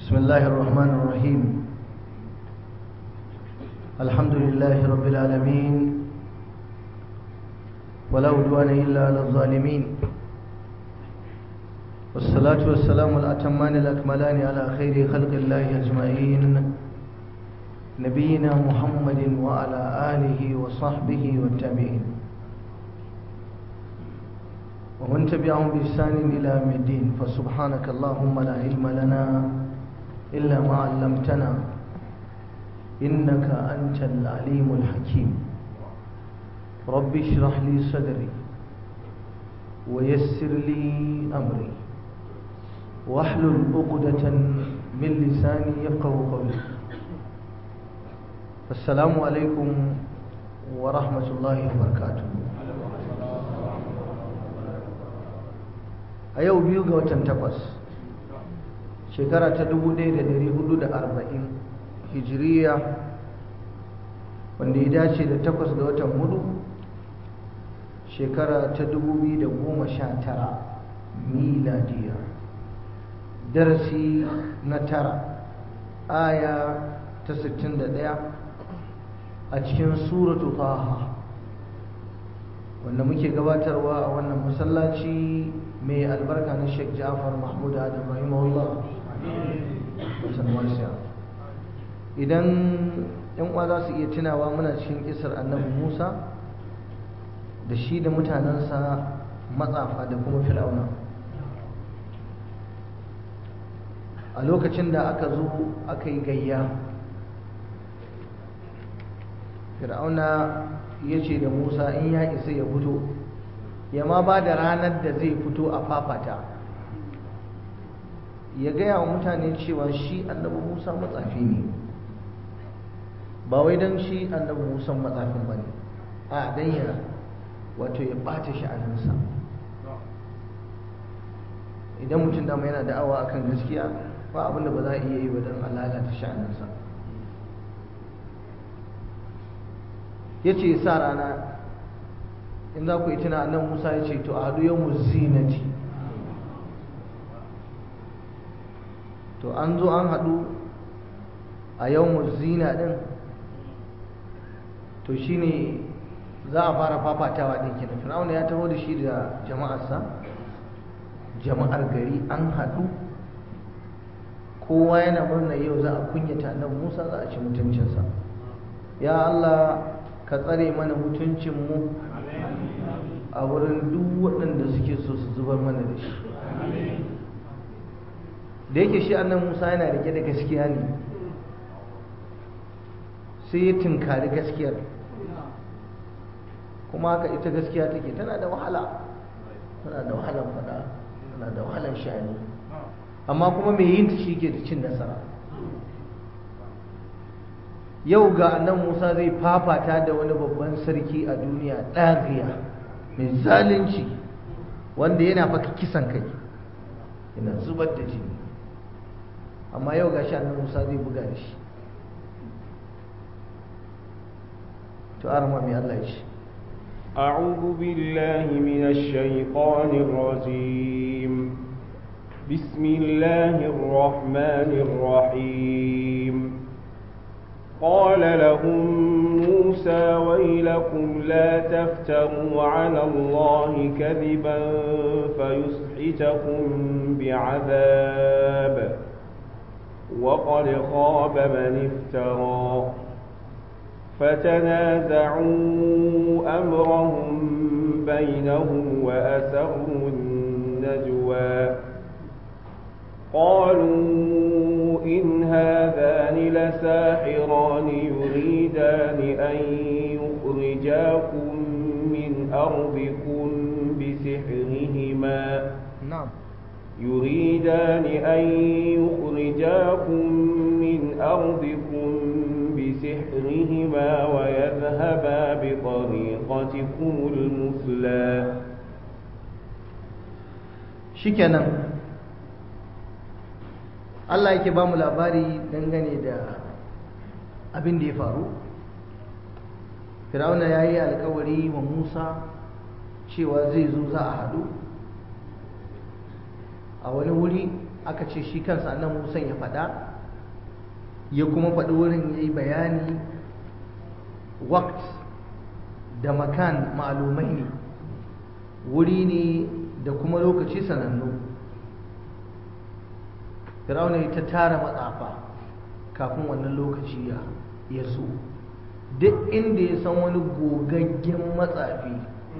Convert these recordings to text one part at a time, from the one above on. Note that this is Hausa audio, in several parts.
بسم الله الرحمن الرحيم الحمد لله رب العالمين ولا عدوان إلا على الظالمين والصلاة والسلام الأتمان الأكملان على خير خلق الله أجمعين نبينا محمد وعلى آله وصحبه والتابعين ومن تبعهم بإحسان إلى يوم الدين فسبحانك اللهم لا علم لنا إلا ما علمتنا إنك أنت العليم الحكيم رب اشرح لي صدري ويسر لي أمري واحلل عقدة من لساني يفقه قولي السلام عليكم ورحمة الله وبركاته a yau biyu ga watan takwas shekara ta 1440 hijiriya wanda ya dace da takwas ga watan hudu shekara ta 2019 miladiya darasi na tara aya ta 61 a cikin suratu taha wanda muke gabatarwa a wannan masallaci mai albarka na Sheikh Ja'far Mahmud Adam rahimahullah idan yan uwa za su iya tunawa muna cikin kisar annabi Musa da shi da mutanensa matsafa da kuma fir'auna a lokacin da aka zo aka yi gayya fir'auna ya ce da Musa in ya isa ya fito ya ma ba da ranar da zai fito a fafata ya gaya wa mutane cewa shi annabi musa matsafi ne ba wai don shi annabi musa matsafin ba ne a don ya wato ya ɓata sha'aninsa idan mutum dama yana da'awa akan gaskiya ba abinda ba za a iya yi ba don lalata sha'aninsa ya ce sa rana in za ku yi tuna annan musa ya ce to a haɗu yau zinati to an zo an haɗu a yau zina ɗin to shi ne za a fara fafatawa ɗin kenan fir'auna ya taho da shi da jama'arsa jama'ar gari an haɗu kowa yana murna yau za a kunyata annan musa za a ci mutuncinsa ya allah ka tsare mana mutuncinmu a wurin duk waɗanda suke so su zubar mana da shi da yake shi annan musa yana rike da gaskiya ne sai ya tunkari gaskiyar kuma haka ita gaskiya take tana da wahala tana da wahalar faɗa tana da wahalar sha'ani amma kuma mai yin ta shi ke da cin nasara yau ga annan musa zai fafata da wani babban sarki a duniya ɗagiya mai zalunci wanda yana faka kisan kai yana zubar da jini amma yau ga shi annan musa zai buga da shi to arama mai Allah ya ce أعوذ بالله من الشيطان الرجيم بسم الله الرحمن الرحيم قال لهم موسى ويلكم لا تفتروا على الله كذبا فيسحتكم بعذاب وقد خاب من افترى فتنازعوا أمرهم بينهم وأسروا النجوى قالوا إن هذان لساحران يريدان أن يخرجاكم من أرضكم بسحرهما نعم يريدان أن يخرجاكم من أرضكم بسحرهما ويذهبا بطريقتكم المثلى شكرا Allah yake ba mu labari dangane da abin da ya faru Fir'auna ya yi alkawari wa Musa cewa zai zo za a haɗu a wani wuri aka ce shi kansa annan musa ya faɗa ya kuma faɗi wurin ya yi bayani wakt da makan ma'alumai ne wuri ne da kuma lokaci sanannu Fir'auna ya ta tara matsafa kafin wannan lokaci ya so duk inda ya san wani gogaggen matsafi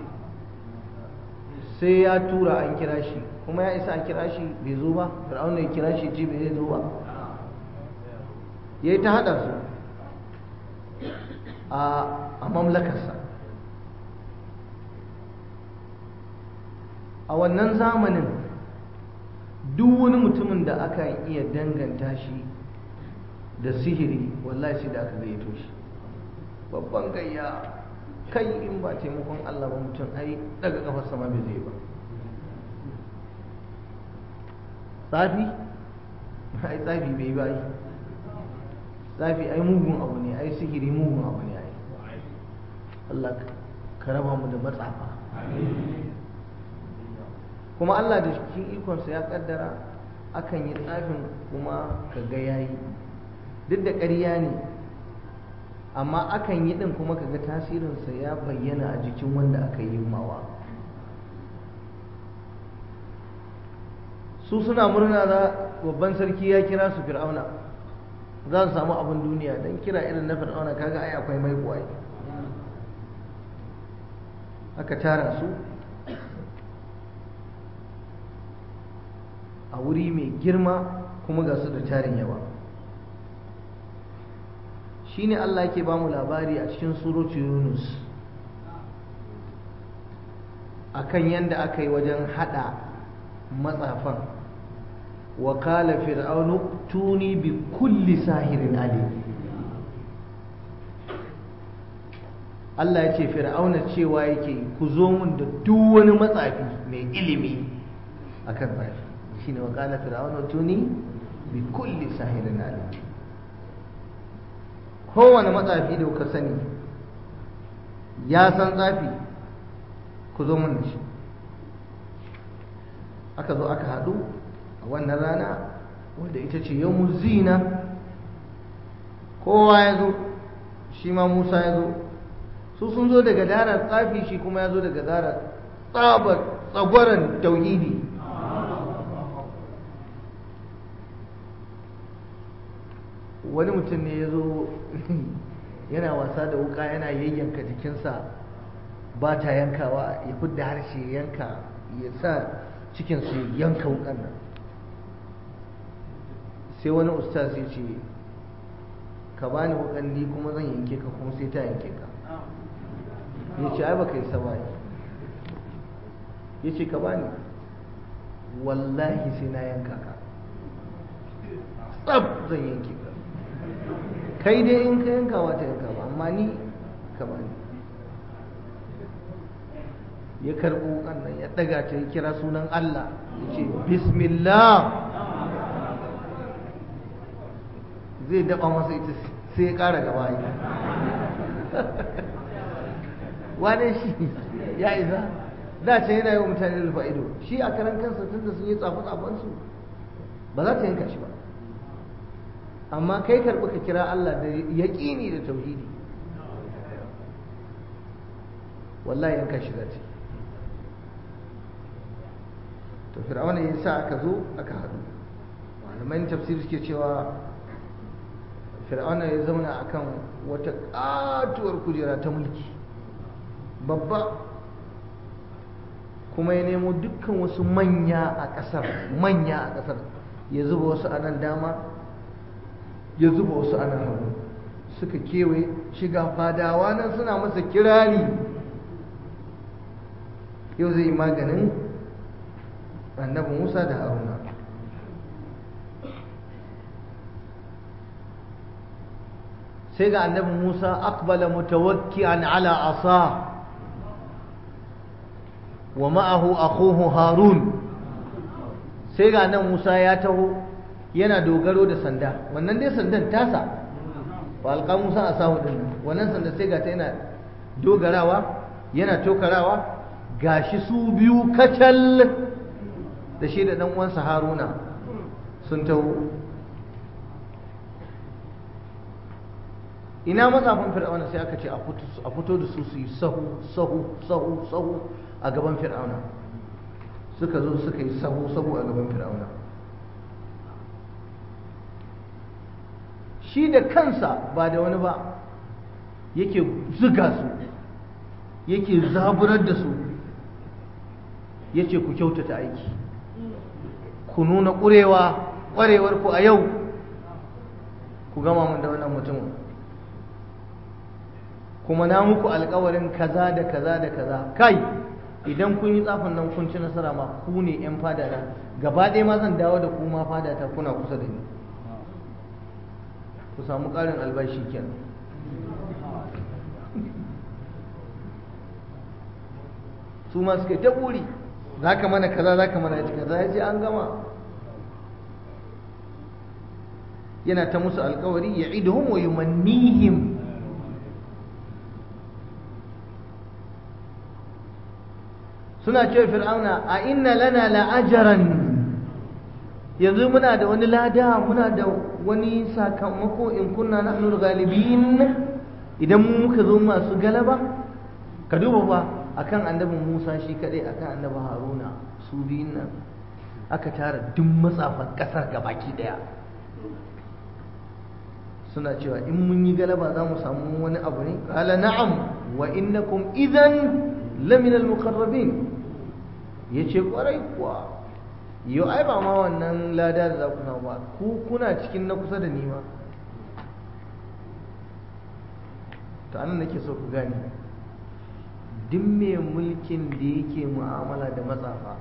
sai ya tura an kira shi kuma ya isa a kira shi bai zo ba Fir'auna ya kira shi ce bai zo ba ya yi ta haɗa su a mamlakarsa a wannan zamanin duk wani mutumin da aka iya danganta shi da sihiri wallahi sai da aka gayyato shi babban gayya kai in ba taimakon Allah ba mutum ai daga kafar sama bai zai ba tsafi ai tsafi bai ba yi tsafi ai mugun abu ne ai sihiri mugun abu ne ai Allah ka raba mu da matsafa kuma Allah da cikin ikonsa ya kaddara akan yi tsafin kuma ka ga yayi duk da ƙarya ne amma akan yi ɗin kuma ka ga tasirinsa ya bayyana a jikin wanda aka yi mawa su suna murna za babban sarki ya kira su fir'auna za su samu abin duniya don kira irin na fir'auna kaga ai akwai mai kuwa aka tara su a wuri mai girma kuma ga su da tarin yawa shine Allah yake ba mu labari a cikin suratu Yunus akan yanda aka yi wajen hada matsafan wa qala fir'aunu tuni bi kulli sahirin alim Allah ya ce fir'auna cewa yake ku zo mun da duk wani matsafi mai ilimi akan tsafi shine wa qala fir'aunu tuni bi kulli sahirin alim kowane matsafi da kuka sani ya san tsafi ku zo mun da shi aka zo aka haɗu a wannan rana wadda ita ce yau zina kowa ya zo shi ma musa ya zo su sun zo daga darar tsafi shi kuma ya zo daga darar tsabar tsagwaron tauhidi wani mutum ne ya zo yana wasa da wuka yana yayyanka jikinsa ba ta yankawa ya fidda harshe yanka ya sa cikinsu ya yanka wukan nan sai wani ustaz ya ce ka bani wukan ni kuma zan yanke ka kuma sai ta yanke ka ya ce ai baka yi sabayi ya ce ka bani wallahi sai na yanka ka tsab zan yanke ka kai dai in ka yanka wata yanka ba amma ni ka bani ya karɓo wukan nan ya ɗaga ta ya kira sunan Allah ya ce bismillah zai daɓa masa ita sai ya ƙara gaba yi wane shi ya isa da ce yana yi wa mutane rufa ido shi a karan kansa tun da sun yi tsafi tsafansu ba za ta yanka shi ba amma kai karɓi ka kira Allah da yaƙini da tauhidi wallahi yanka shi za ta to fir'auna ya sa aka zo aka haɗu malaman tafsir suke cewa fir'auna ya zauna akan wata ƙatuwar kujera ta mulki babba kuma ya nemo dukkan wasu manya a ƙasar manya a ƙasar ya zuba wasu a nan dama ya zuba wasu a nan hagu suka kewaye shiga fadawa nan suna masa kirari yau zai yi maganin annabi musa da haruna sai ga annabi musa aqbala mutawakki'an ala asa wa ma'ahu akhuhu harun sai ga nan musa ya taho yana dogaro da sanda wannan dai sandan tasa ba alƙa musa a sahu din wannan sanda sai ga ta yana dogarawa yana tokarawa gashi su biyu kacal da shi da dan uwansa haruna sun taho ina matsafin fir'auna sai aka ce a fito da su su yi sahu sahu sahu sahu a gaban fir'auna suka zo suka yi sahu sahu a gaban fir'auna shi da kansa ba da wani ba yake zuga su yake zaburar da su yace ku kyautata aiki ku nuna ƙurewa ƙwarewar ku a yau ku gama mun da wannan mutumin kuma na muku alkawarin kaza da kaza da kaza kai idan kun yi tsafin nan kun ci nasara ma ku ne yan fada na gaba ɗaya ma zan dawo da ku ma fada ta kuna kusa da ni ku samu ƙarin albashi kenan su ma suka ta buri za ka mana kaza za ka mana kaza ya ce an gama yana ta musu alkawari ya iduhum wa yumannihim suna ce fir'auna a inna lana la'ajaran yanzu muna da wani lada muna da wani sakamako in kunna nahnu galibin idan mu muka zo masu galaba ka duba fa akan annabin Musa shi kadai akan annabi Haruna su biyun nan aka tara duk matsafan kasar gabaki daya suna cewa in mun yi galaba za mu samu wani abu ne qala na'am wa innakum idan lamina al-muqarrabin yace kwarai kuwa yau ai ba ma wannan lada da za ku samu ba ku kuna cikin na kusa da ni ma to anan nake so ku gane duk mai mulkin da yake mu'amala da matsafa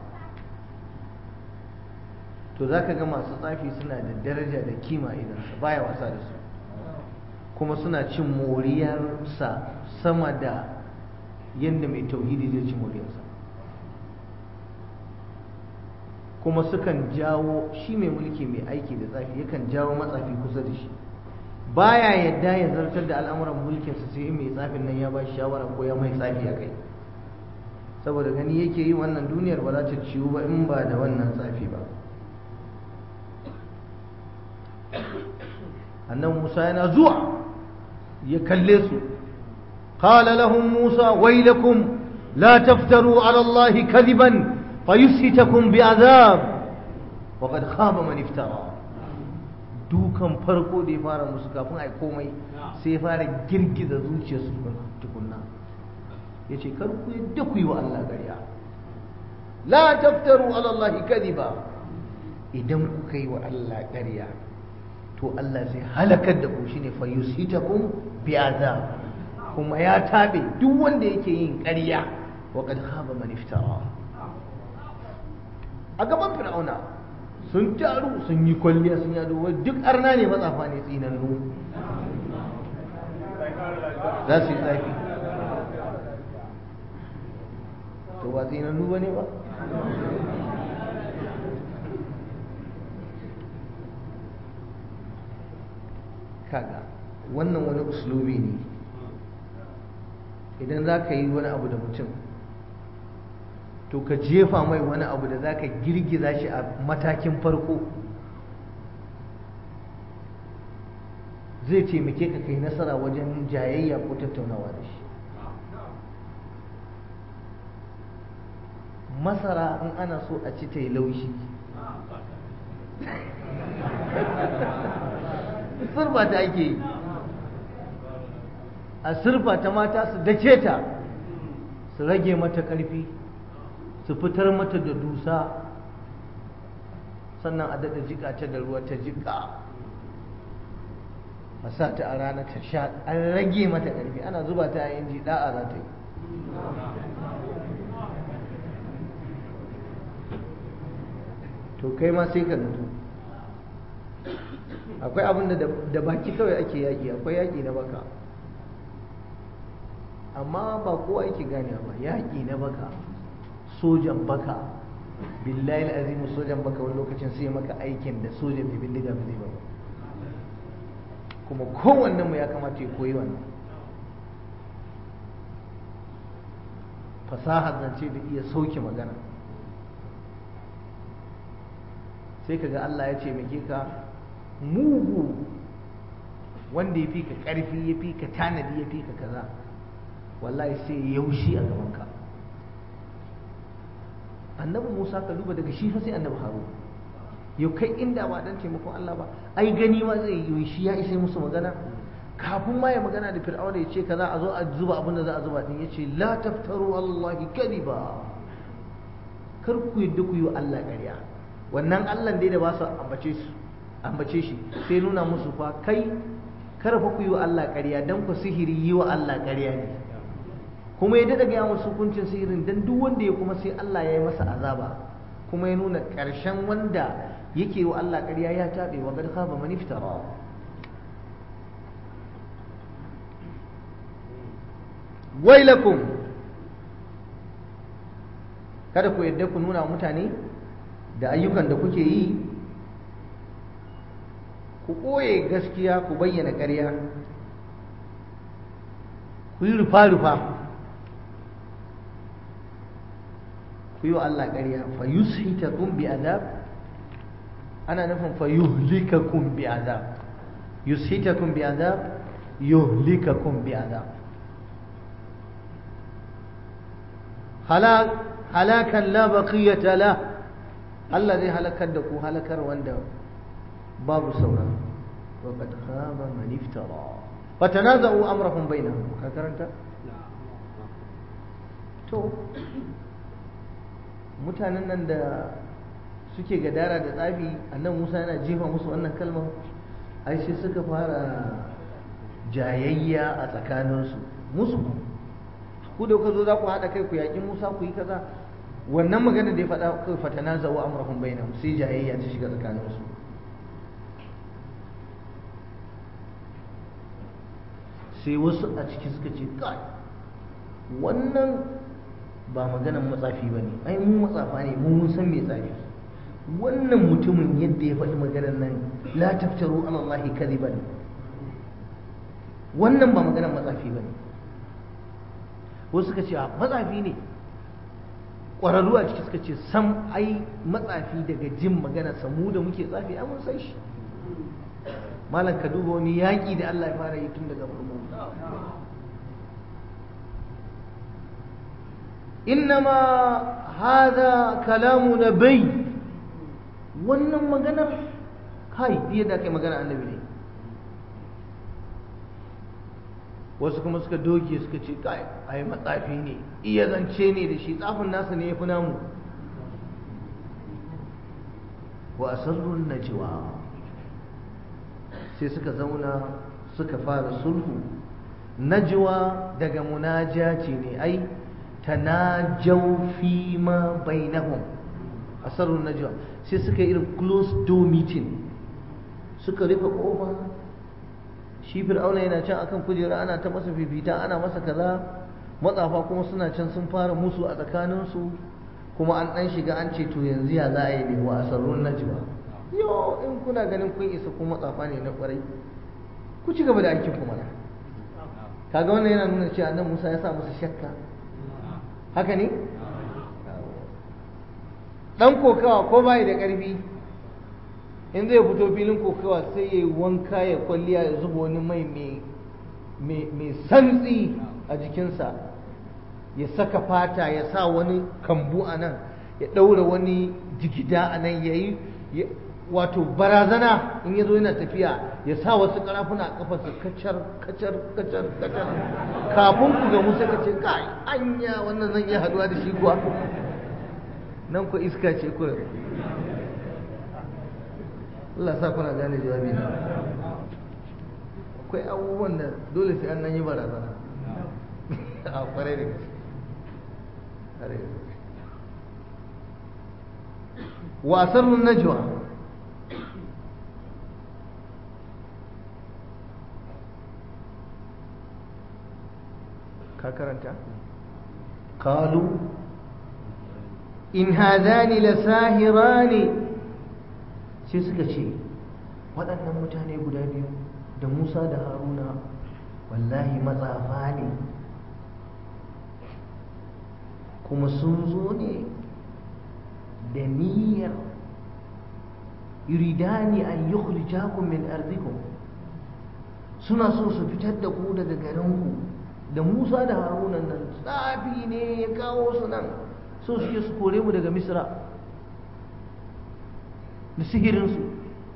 to za ka ga masu tsafi suna da daraja da kima idan baya wasa da su kuma suna cin moriyarsa sama da yadda mai tauhidi zai ci moriyarsa kuma sukan jawo shi mai mulki mai aiki da tsafi yakan jawo matsafi kusa da shi baya yadda ya zartar da al'amuran mulkinsa sai mai tsafin nan ya ba shi shawara ko ya mai tsafi a kai saboda gani yake yi wannan duniyar ba za ta ciwu ba in ba da wannan tsafi ba annan musa yana zuwa ya kalle su قال لهم موسى ويلكم لا تفتروا على الله كذبا فيسهتكم بعذاب وقد خاب من افترى dukan farko da ya fara musu kafin a komai sai ya fara girgiza zuciyarsu tukunna ya ce kar ku yadda ku yi wa Allah ƙarya la taftaru ala Allah kadiba idan kuka yi wa Allah ƙarya to Allah zai halakar da ku shine fa yusitakum bi azab kuma ya tabe duk wanda yake yin ƙarya wa qad khaba man iftara a gaban fir'auna sun taru sun yi kwalliya sun yado duk arna ne matsafa ne tsinannu za su yi tsafi to ba tsinannu ba ne ba kaga wannan wani uslubi ne idan za ka yi wani abu da mutum to ka jefa mai wani abu da za ka girgiza shi a matakin farko zai taimake ka kai nasara wajen jayayya ko tattaunawa da shi masara in ana so a ci ta yi laushi surba ta ake yi a surfa ta mata su dace ta su rage mata ƙarfi su fitar mata da dusa sannan a daɗa jika ta da ruwa ta jika a sa ta a rana ta sha an rage mata ƙarfi ana zuba ta a inji da'a za ta yi to kai ma sai ka nutu akwai abin da baki kawai ake yaƙi akwai yaƙi na baka amma ba kowa yake gane ba yaƙi na baka sojan baka billahi azimu sojan baka wani lokacin sai maka aikin da sojan mai bindiga ba zai ba kuma kowannen mu ya kamata ya koyi wannan fasahar zance da iya sauke magana sai kaga Allah ya ce muke ka mugu wanda ya fi ka ƙarfi ya fi ka tanadi ya fi ka kaza wallahi sai ya yaushi a gabanka annabi musa ka duba daga shi fa sai annabi harun yau kai inda ba dan taimakon Allah ba ai gani ma zai yi shi ya isa musu magana kafin ma ya magana da fir'auna ya ce kaza a zo a zuba abin da za a zuba din ya ce la taftaru allahi kadiba kar ku yadda ku yi Allah ƙarya wannan Allah dai da ba su ambace su ambace shi sai nuna musu fa kai kar fa ku yi Allah ƙarya dan ku sihiri yi wa Allah ƙarya ne kuma ya daɗa gaya musu hukuncin sihirin dan duk wanda ya kuma sai Allah ya yi masa azaba kuma ya nuna ƙarshen wanda yake wa Allah ƙarya ya taɓe wa qad khaba man iftara wailakum kada ku yadda ku nuna mutane da ayyukan da kuke yi ku ɓoye gaskiya ku bayyana ƙarya ku yi rufa-rufa ku yi wa Allah ƙarya fa yushitakum bi azab ana nufin fa yuhlikakum bi azab yushitakum bi azab yuhlikakum bi azab halak halakan la baqiyata la Allah zai halakar da ku halakar wanda babu saura wa qad khaba man iftara fa tanaza'u amrahum bainahum ka karanta to mutanen nan da suke gadara da tsafi annan Musa yana jefa musu wannan kalmar ai sai suka fara jayayya a tsakaninsu musu ku da kuka zo za ku haɗa kai ku yaƙi Musa ku yi kaza wannan magana da ya faɗa kai fatana zawo amrahum bainahum sai jayayya ta shiga tsakaninsu sai wasu a ciki suka ce kai wannan ba maganan matsafi ba ne ai mu matsafa ne mu mun san me tsafi wannan mutumin yadda ya faɗi maganar nan la taftaru ala Allah kadiban wannan ba maganar matsafi ba ne wasu suka ce matsafi ne ƙwararru a ciki suka ce sam ai matsafi daga jin magana samu da muke tsafi ai mun san shi malam ka duba wani yaƙi da Allah ya fara yi tun daga farko innama hada kalamu nabai wannan maganar kai biya da kai magana annabi ne wasu kuma suka doge suka ce kai ai matsafi ne iya zance ne da shi tsafin nasa ne ya fi namu wa asarrun najwa sai suka zauna suka fara sulhu najwa daga munajaci ne ai tanajaw fi ma bainahum asarrun najwa sai suka yi irin close door meeting suka rufe kofa shi fir'auna yana can akan kujera ana ta masa fifita ana masa kaza matsafa kuma suna can sun fara musu a tsakaninsu kuma an dan shiga an ce to yanzu ya za a yi ne wa asarrun najwa yo in kuna ganin kun isa ku matsafa ne na kwarai ku ci gaba da aikin ku mana kaga wannan yana nuna cewa annabi Musa ya sa musu shakka haka ne dan kokawa ko bai da karfi in zai fito filin kokawa sai ya wanka ya kwalliya ya zuba wani mai mai santsi a jikinsa ya saka fata ya sa wani kambu a nan ya ɗaura wani jigida a nan ya yi wato barazana in ya zo yana tafiya ya sa wasu karafuna a kafarsa kacar kacar kacar kacar kafin ku ga musa ka ce kai anya wannan zan iya haduwa da shi kuwa nan ku iska ce ku Allah sa kuna gane jawabi na akwai abubuwan da dole sai an nan yi barazana a kwarai da gaske wasarun najwa ka karanta qalu in hadani lasahirani sai suka ce waɗannan mutane guda biyu da Musa da Haruna wallahi matsafa ne kuma sun zo ne da niyyar yuridani an yukhrijakum min ardikum suna so su fitar da ku daga garinku da Musa da Haruna nan tsafi ne ya kawo su nan so suke su kore mu daga Misra da sihirinsu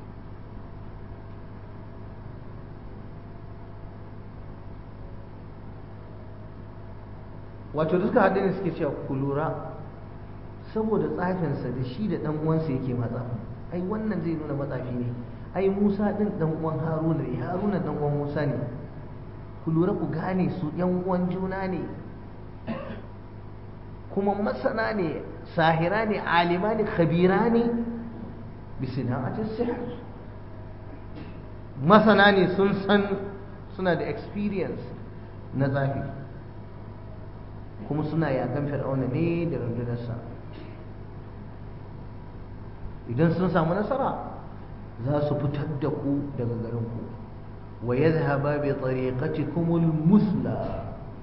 wato duka haɗe ne suke cewa ku lura saboda tsafinsa da shi da ɗan uwansa yake matsafi ai wannan zai nuna matsafi ne ai Musa ɗin ɗan uwan Haruna ne Haruna ɗan uwan Musa ne ku lura ku gane su ‘yan uwan juna ne kuma masana ne sahira ne alima ne khabira ne bisana'atin sihr masana ne sun san suna da experience na zafi kuma suna yakan fir'auna ne da rundunarsa idan sun samu nasara za su fitar da ku daga garinku wa yadhhaba bi tariqatikumul musla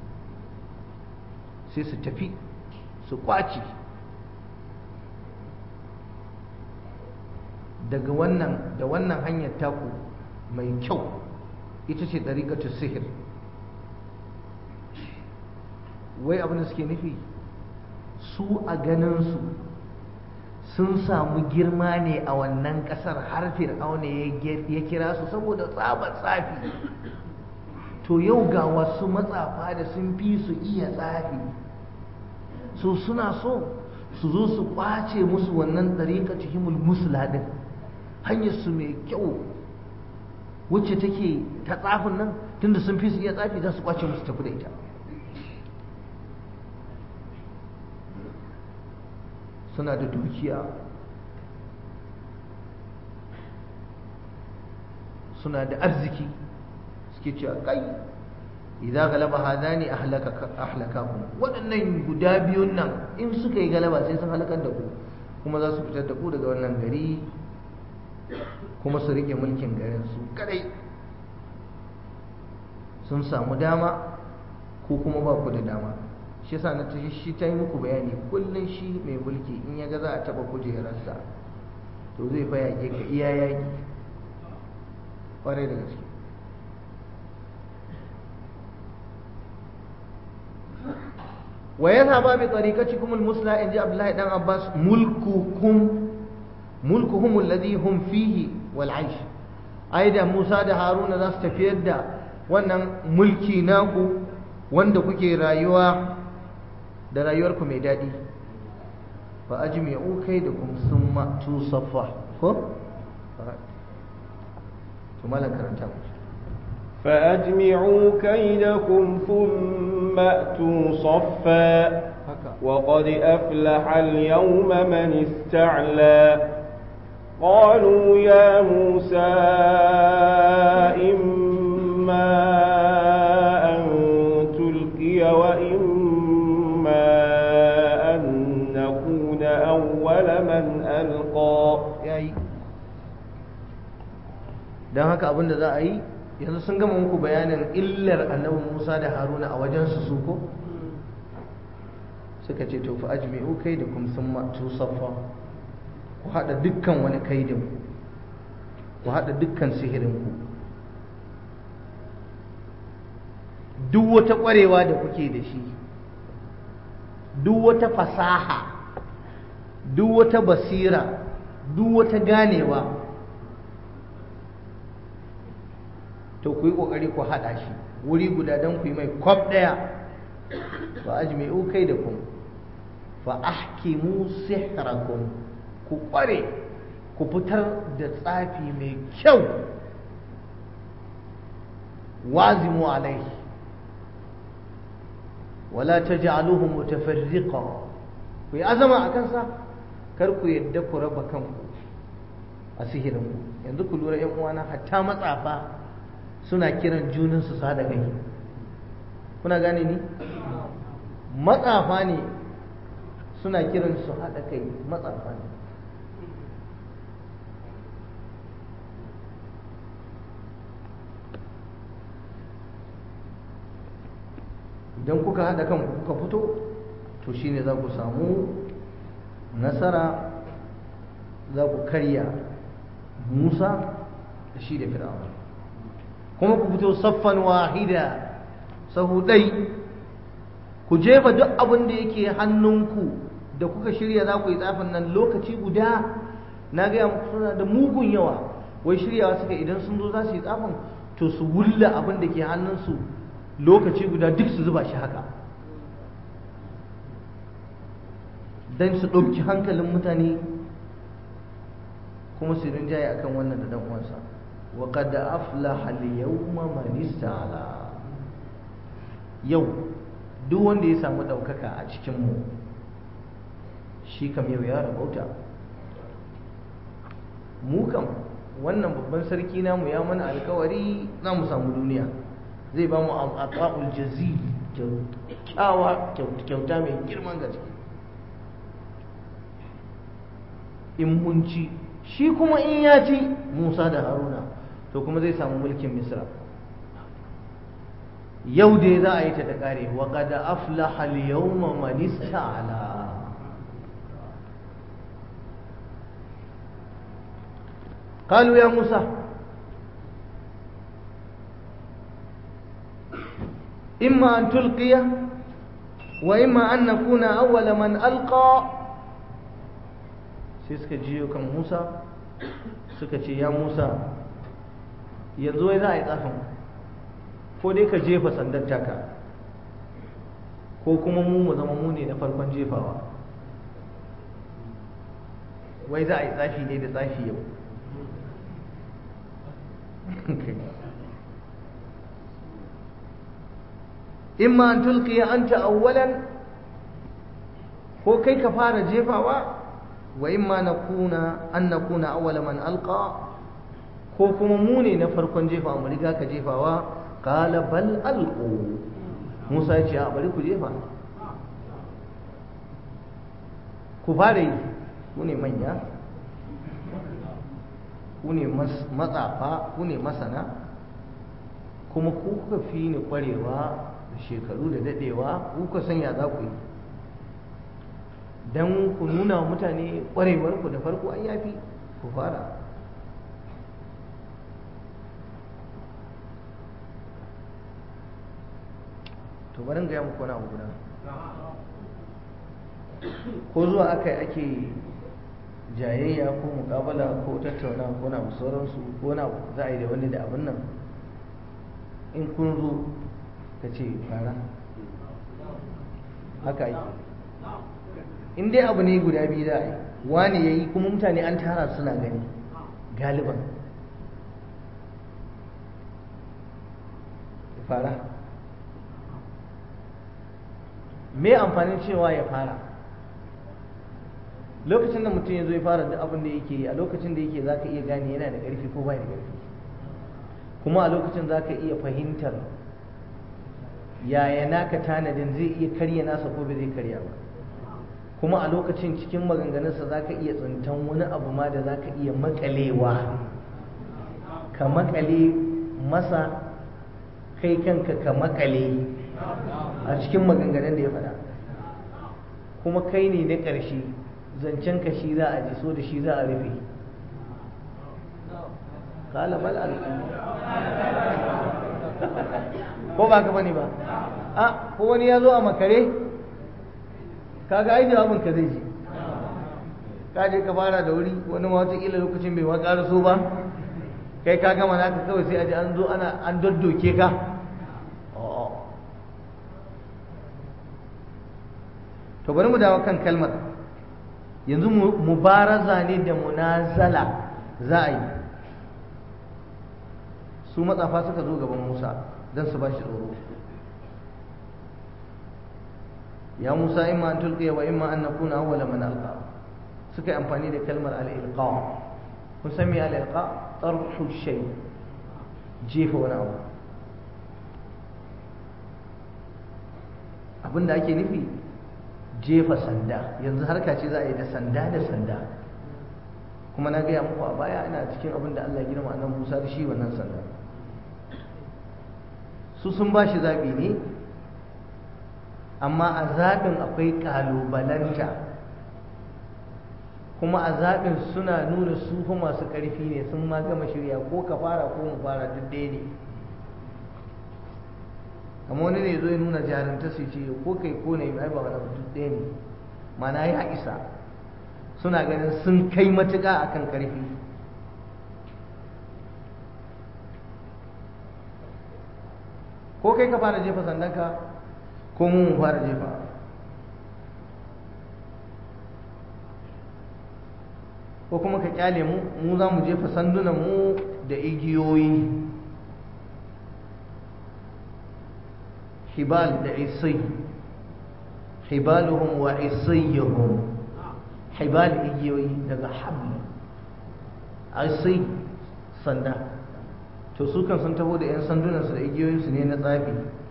sai su tafi su kwaci daga wannan da wannan hanyar taku mai kyau ita ce ɗariƙatu sihir wai abin da suke nufi su a ganinsu sun samu girma ne a wannan ƙasar har fir'auna ya kira su saboda tsabar tsafi to yau ga wasu matsafa da sun fi su iya tsafi so suna so su zo su ƙwace musu wannan ɗariƙa cikin musula ɗin hanyar su mai kyau wacce take ta tsafin nan tunda sun fi su iya tsafi za su ƙwace musu tafi da ita suna da dukiya suna da arziki suke cewa kai idza galaba hadani ahlaka ahlakakum waɗannan guda biyun nan in suka yi galaba sai sun halakar da ku kuma za su fitar da ku daga wannan gari kuma su rike mulkin garin su kadai sun samu dama ko kuma ba ku da dama shi yasa na tashi shi ta yi muku bayani kullum shi mai mulki in ya ga za a taba kujerarsa to zai fa yaƙe ka iya yaƙi ƙwarai da gaske wa yadhhaba bi tariqatikum al-musla in ji Abdullahi dan Abbas mulkukum mulkuhum alladhi hum fihi wal aish ai da Musa da Haruna za su tafiyar da wannan mulki naku wanda kuke rayuwa da rayuwarku mai daɗi fa ajmi'u kaidakum summa tusaffa ko to malan karanta ku فأجمعوا كيدكم ثم أتوا صفا وقد أفلح اليوم من استعلى قالوا يا موسى إما أن تلقي وإما أن نكون أول من ألقى yayi don haka abin da za a yi yanzu sun gama muku bayanin illar annabi Musa da Haruna a wajensu su ko suka ce to fa ajmi'u kai da kum summa tusaffa ku hada dukkan wani kaidin ku hada dukkan sihirin ku duk wata kwarewa da kuke da shi duk wata fasaha duk wata basira duk wata ganewa to ku yi ƙoƙari ku haɗa shi wuri guda don ku yi mai kwab ɗaya fa ajmi'u kai da kun fa ahkimu sihrakum ku ƙware ku fitar da tsafi mai kyau wazimu alaihi wala taj'aluhu mutafarriqa ku yi azama a kansa kar ku yadda ku raba kanku a sihirinku yanzu ku lura 'yan uwana hatta matsafa suna kiran junansu su haɗa kai kuna gane ni matsafa ne suna kiran su haɗa kai matsafa ne idan kuka haɗa kanku kuka fito to shine za ku samu nasara za ku karya musa da shi da fir'auna kuma ku fito saffan wahida sahu ɗai ku jefa duk abin da yake hannunku da kuka shirya za ku yi tsafin nan lokaci guda na gaya muku suna da mugun yawa wai shiryawa suka idan sun zo za su yi tsafin to su wulla abin da ke hannunsu lokaci guda duk su zuba shi haka don su ɗauki hankalin mutane kuma su rinjaye akan wannan da dan uwansa wa qad aflaha al-yawma man ista'ala yau duk wanda ya samu ɗaukaka a cikin mu shi kam yau ya rabauta mu kam wannan babban sarki namu ya mana alkawari za mu samu duniya zai ba mu aqaul jazil kyawa kyauta mai girman gaske in mun ci shi kuma in ya ci Musa da Haruna to kuma zai samu mulkin Misra yau dai za a yi ta da kare wa qad aflaha al-yawma man ista'ala قالوا يا موسى إما أن تلقي وإما أن نكون أول من ألقى sai suka jiyo kan Musa suka ce ya Musa yanzu wai za a yi tsafin ko dai ka jefa sandar taka ko kuma mu mu zama mu ne na farkon jefawa wai za a yi tsafi ne da tsafi yau imma an tulqiya anta awwalan ko kai ka fara jefawa wa imma nakuna an nakuna awwala man alqa ko kuma mu ne na farkon jefawa mu riga ka jefawa qala bal alqu Musa ya ce a bari ku jefa ku fara yi ku ne manya ku ne matsafa ku ne masana kuma ku kuka fi ni kwarewa da shekaru da dadewa ku kuka sanya za ku yi don ku nuna wa mutane kwarewarku da farko an yafi ku fara to barin gaya muku wani abu guda ko zuwa aka ake jayayya ko mukabala ko tattauna ko na sauransu ko na za a yi da wani da abin nan in kun zo ka ce fara haka yi in dai abu ne guda biyu za a yi wani ya yi kuma mutane an tara suna gani galiban fara me amfanin cewa ya fara lokacin da mutum ya zo ya fara duk abin da yake yi a lokacin da yake za ka iya gane yana da ƙarfi ko bai da ƙarfi kuma a lokacin za ka iya fahimtar yaya naka tanadin zai iya karya nasa ko bai zai karya ba kuma a lokacin cikin maganganunsa za ka iya tsintan wani abu ma da za ka iya makalewa ka makale masa kai kanka ka makale a cikin maganganun da ya faɗa kuma kai ne na ƙarshe zancen ka shi za a ji so da shi za a rufe kala bal ko ba ka bane ba a ko wani ya zo a makare kaga ai jawabin ka zai ji ka je ka fara da wuri wani ma wataƙila lokacin bai ma ƙara so ba kai ka gama naka kawai sai a ji an zo ana an daddoke ka to bari mu dawo kan kalmar yanzu mubaraza ne da munazala za a yi su matsafa suka zo gaban musa don su ba shi tsoro ya musa imma an tulqiya wa imma an nakuna awwala man alqa suka yi amfani da kalmar al-ilqa kun san me al-ilqa tarhu shay jefa wani abu abinda ake nufi jefa sanda yanzu harka ce za a yi da sanda da sanda kuma na gaya muku a baya ina cikin abin da Allah ya girma annan Musa da shi wannan sanda su sun ba shi zaɓi ne amma a zaɓin akwai ƙalubalanta kuma a zaɓin suna nuna su fa masu ƙarfi ne sun ma gama shirya ko ka fara ko mu fara duk ɗaya ne amma wani ne zo ya nuna jarumta su ce ko kai ko ne ai ba wani duk ɗaya ne mana ya isa suna ganin sun kai matuƙa akan ƙarfi ko kai ka fara jefa sandanka ko mu fara jefa ko kuma ka kyale mu mu za mu jefa sandunan mu da igiyoyi hibal da isai hibaluhum wa isayyuhum hibal igiyoyi daga habl isai sanda to su kan sun taho da 'yan sandunansu da igiyoyinsu ne na tsafi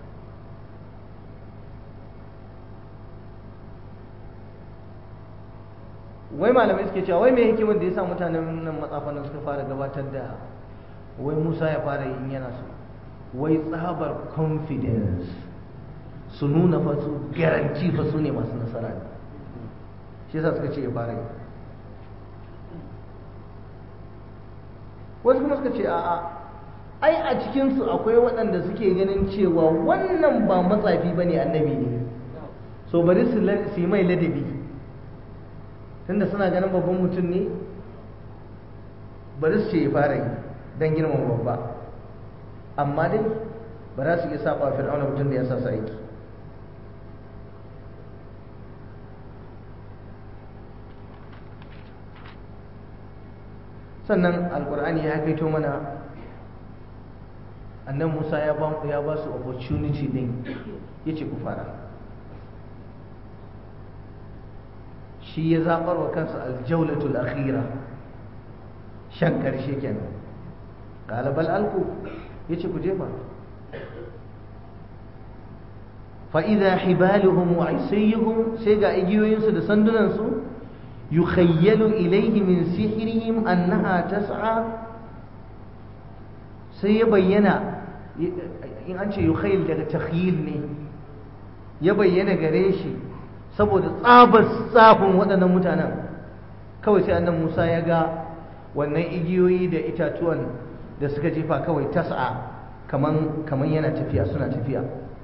wai malamai suke cewa wai mai hikimar da ya sa mutanen nan matsafan suka fara gabatar da wai musa ya fara yin yana su wai tsabar confidence su nuna fa su garanti fa su ne masu nasara ne shi yasa suka ce ya fara yi wasu kuma suka ce a'a ai a cikinsu akwai waɗanda suke ganin cewa wannan ba matsafi ba ne annabi ne so bari su yi mai ladabi tunda suna ganin babban mutum ne bari su ce ya fara yi don girman babba amma dai ba za su iya saba fir'auna mutum da ya sa su aiki sannan alkur'ani ya kaito mana annan musa ya ba ya ba su opportunity din yace ku fara shi ya zabar wa kansa aljawlatul akhira shan karshe kenan qala bal alqu yace ku jefa fa idha hibaluhum wa isayhum sai ga igiyoyinsu da sandunansu yukhayyalu ilayhi min sihrihim annaha tas'a sai ya bayyana in an ce yukhayyal daga takhyil ne ya bayyana gare shi saboda tsabar tsafin waɗannan mutanen kawai sai annan Musa ya ga wannan igiyoyi da itatuwan da suka jefa kawai tas'a kaman kaman yana tafiya suna tafiya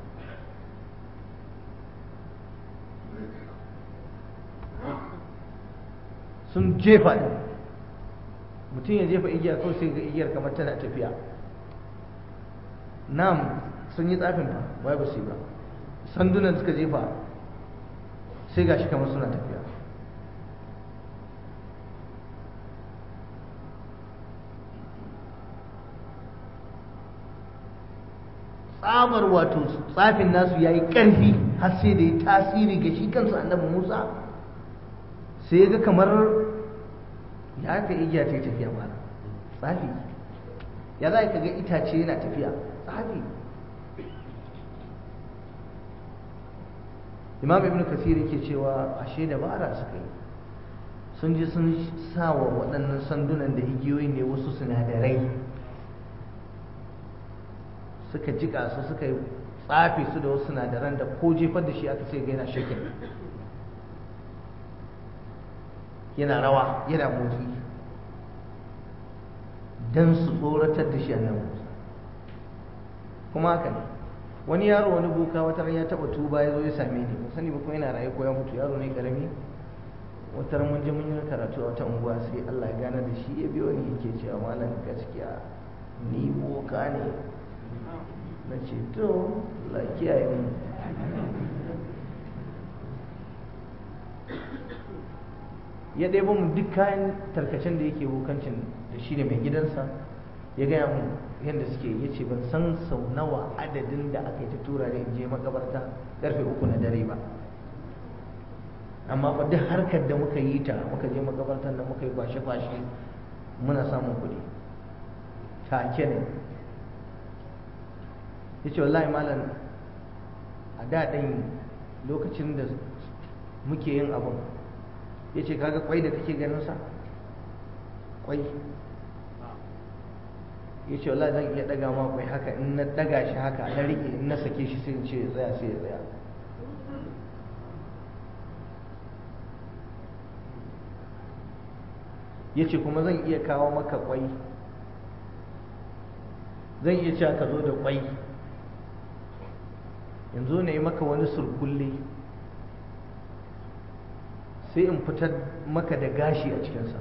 sun jefa ɗin mutum ya jefa igiyar kawai sai ga igiyar kamar tana tafiya nam sun yi tsafin fa wai ba su yi ba sandunan suka jefa sai gashi kamar suna tafiya tsabar wato tsafin nasu ya yi ƙarfi har sai da ya tasiri ga shi kansa annabi musa sai ga kamar ya ka igiya ta yi tafiya mana tsafi ya za ka ga itace yana tafiya tsafi imam ibn kasir yake cewa ashe dabara suka yi sun ji sun sa wa waɗannan sandunan da igiyoyi ne wasu sinadarai suka jika su suka yi tsafi su da wasu sinadaran da ko jefar da shi aka sai ga yana shakin yana rawa yana motsi don su tsoratar da shi annabi Musa kuma haka ne wani yaro wani boka wata ran ya taba tuba ya zo ya same ni ban sani ba ko yana raye ko ya mutu yaro ne karami wata ran mun je mun yi karatu a wata unguwa sai Allah ya gane da shi ya biyo ni yake cewa malam gaskiya ni boka ne na ce to Allah kiyaye mu ya ɗebo mu duk kayan tarkacen da yake wukancin da shi da mai gidansa ya gaya mu yadda suke ya ce ban san sau nawa adadin da aka yi ta tura da in je makabarta karfe uku na dare ba amma fa duk harkar da muka yi ta muka je makabartar da muka yi kwashe-kwashe muna samun kuɗi take ne ya ce wallahi malam a daɗin lokacin da muke yin abin ya ce kaga kwai da kake ganin sa kwai ya ce wallahi zan iya daga ma kwai haka in na daga shi haka na rike in na sake shi sai in ce ya tsaya sai ya tsaya ya ce kuma zan iya kawo maka kwai zan iya cewa ka zo da kwai yanzu na yi maka wani surkulle sai in fitar maka da gashi a cikinsa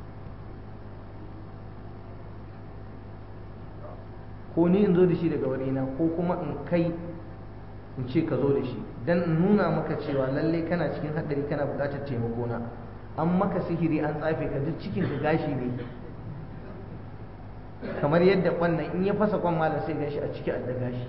ko ni in zo da shi daga warina ko kuma in kai in ce ka zo da shi don in nuna maka cewa lallai kana cikin haɗari kana buƙatar taimako na an maka sihiri an tsafe ka duk cikin ka gashi ne kamar yadda kwannan in ya fasa kwan malam sai gashi a ciki da gashi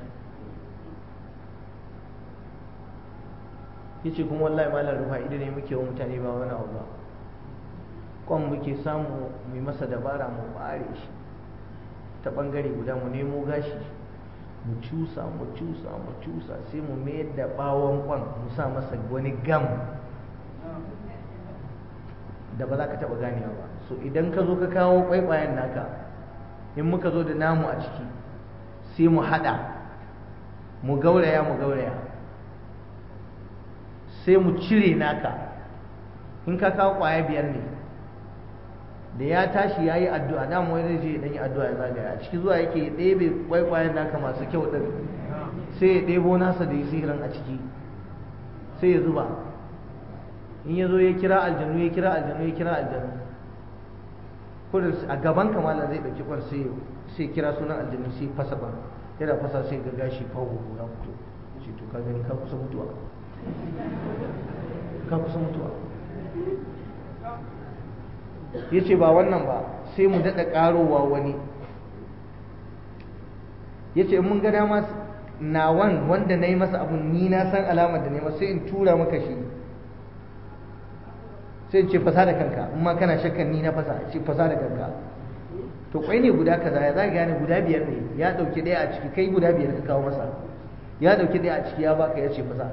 yace kuma wallahi malam rufa idan ne muke wa mutane ba wani abu ba kwan muke samu mu masa dabara mu bare shi ta bangare guda mu nemo gashi mu cusa mu cusa mu cusa sai mu mayar da bawon kwan mu sa masa wani gam da ba za ka taɓa ganewa ba so idan ka zo ka kawo kwaikwayen naka in muka zo da namu a ciki sai mu haɗa mu gauraya mu gauraya sai mu cire naka in ka kawo ƙwaya biyar ne da ya tashi ya yi addu'a dama wani zai je ya yi addu'a ya zagaya a ciki zuwa yake ya ɗebe kwaikwayen naka masu kyau ɗin sai ya ɗebo nasa da ya sihirin a ciki sai ya zuba in ya zo ya kira aljanu ya kira aljanu ya kira aljanu kudin a gaban kamala zai ɗauki kwan sai kira sunan aljanu sai fasa ban yana fasa sai ga gashi fawo ya fito ce to ka gani ka kusa mutuwa ka kusa mutuwa ya ce ba wannan ba sai mu daɗa ƙarowa wani ya ce mun ga dama nawan wanda na yi masa abun ni na san alamar da ne sai in tura maka shi sai ce fasa da kanka in ma kana shakkan ni na fasa ce fasa da kanka to kwai ne guda kaza ya zaga gane guda biyar ne ya dauki daya a ciki kai guda biyar ka kawo masa ya dauki daya a ciki ya baka ya ce fasa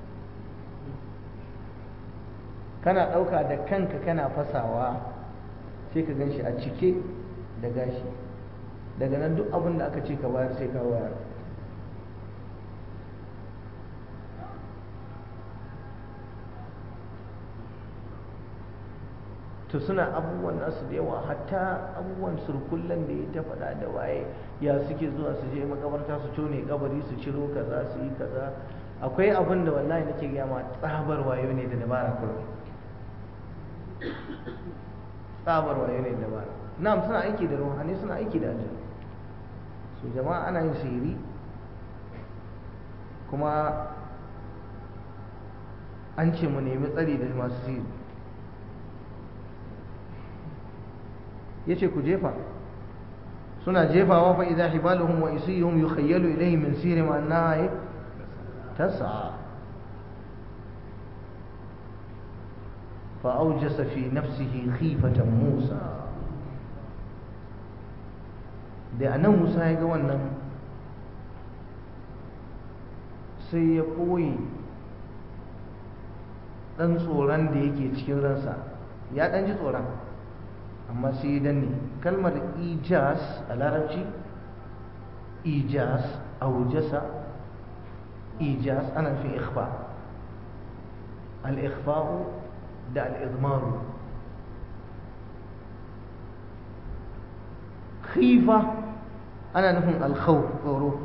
kana dauka da kanka kana fasawa sai ka gan shi a cike da gashi daga nan duk abin da aka ce ka bayar sai ka bayar to suna abubuwan nasu da yawa hatta abubuwan surkullen da ya ta faɗa da waye ya suke zuwa su je makabarta su tone kabari su ciro kaza su yi kaza akwai abin da wallahi nake gaya ma tsabar wayo ne da dabara kullum tsabar wayo ne da dabara na'am suna aiki da ruhani suna aiki da ajiyar su jama'a ana yin sihiri kuma an ce mu nemi tsari da masu sihiri ya ce ku jefa suna jefawa fa idza hibaluhum wa isiyuhum yukhayyalu ilayhi min sihrihim annaha tas'a fa awjasa fi nafsihi khifatan Musa da anan Musa ya ga wannan sai ya ɓoye ɗan tsoron da yake cikin ransa ya ɗan ji tsoron amma sai ya danne kalmar ijas a larabci ijas aujasa ijas ana fi ikhfa al-ikhfa'u da al-izmaru khifa ana nufin al-khawf tsoro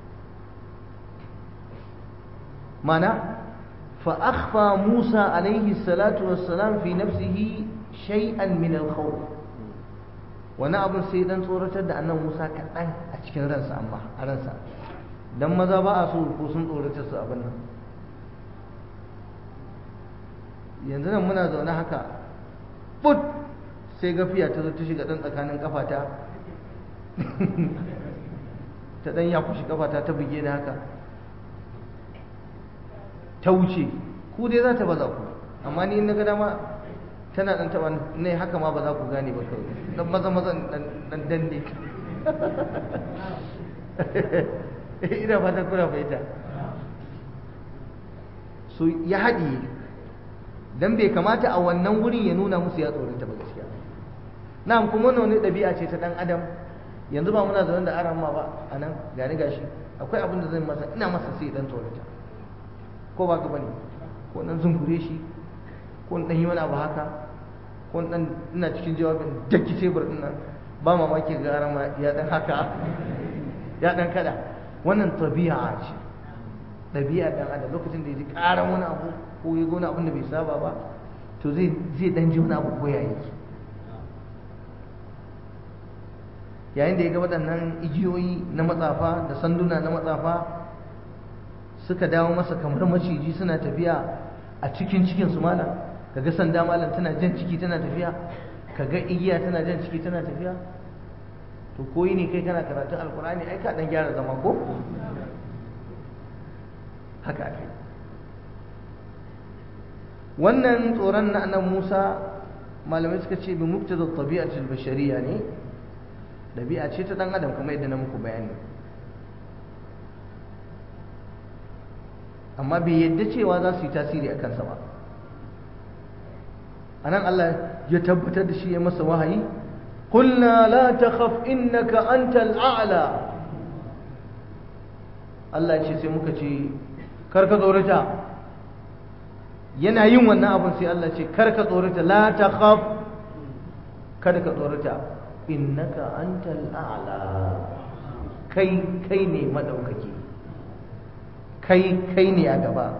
mana فأخفى موسى عليه الصلاة والسلام في نفسه شيئا من الخوف wani abin sai dan tsoratar da annan Musa kaɗan a cikin ransa amma a ransa dan maza ba a so ko sun tsoratar su abin nan yanzu nan muna zaune haka put sai gafiya ta zo ta shiga dan tsakanin kafata ta dan ya kushi kafata ta buge ni haka ta wuce ku dai za ta baza ku amma ni na ga dama tana dan taba ne haka ma ba za ku gane ba kawai dan maza maza dan danne ina fatan kuna fahimta so ya haɗiye dan bai kamata a wannan wurin ya nuna musu ya tsorata ba gaskiya na'am kuma wannan wani ɗabi'a ce ta ɗan adam yanzu ba muna zaune da aran ma ba a nan gani gashi akwai abin da zan masa ina masa sai dan tsorata ko ba ka bane ko dan zungure shi ko dan yi wani abu haka ko dan ina cikin jawabin daki tebur din nan ba mamaki ga rama ya dan haka ya dan kada wannan tabi'a ce ɗabi'a dan adam lokacin da ya ji ƙaran wani abu ko ya ga wani abin da bai saba ba to zai zai dan ji wani abu ko ya yake yayin da ya ga waɗannan igiyoyi na matsafa da sanduna na matsafa suka dawo masa kamar maciji suna tafiya a cikin cikin su malam kaga sanda malam tana jan ciki tana tafiya kaga igiya tana jan ciki tana tafiya to koyi ne kai kana karatun alkurani ai ka dan gyara zama ko haka kai wannan tsoron na annabi Musa malamai suka ce bi muktada tabi'atul bashariyya ne dabi'a ce ta dan adam kamar yadda na muku bayani amma bai yadda cewa za su yi tasiri a kansa ba anan Allah ya tabbatar da shi ya masa wahayi قلنا لا تخف إنك أنت الأعلى Allah ce sai muka ce karka tsorata yana yin wannan abin sai Allah ce karka tsorata la takhaf kada ka tsorata innaka antal a'la kai kai ne madaukaki kai kai ne a gaba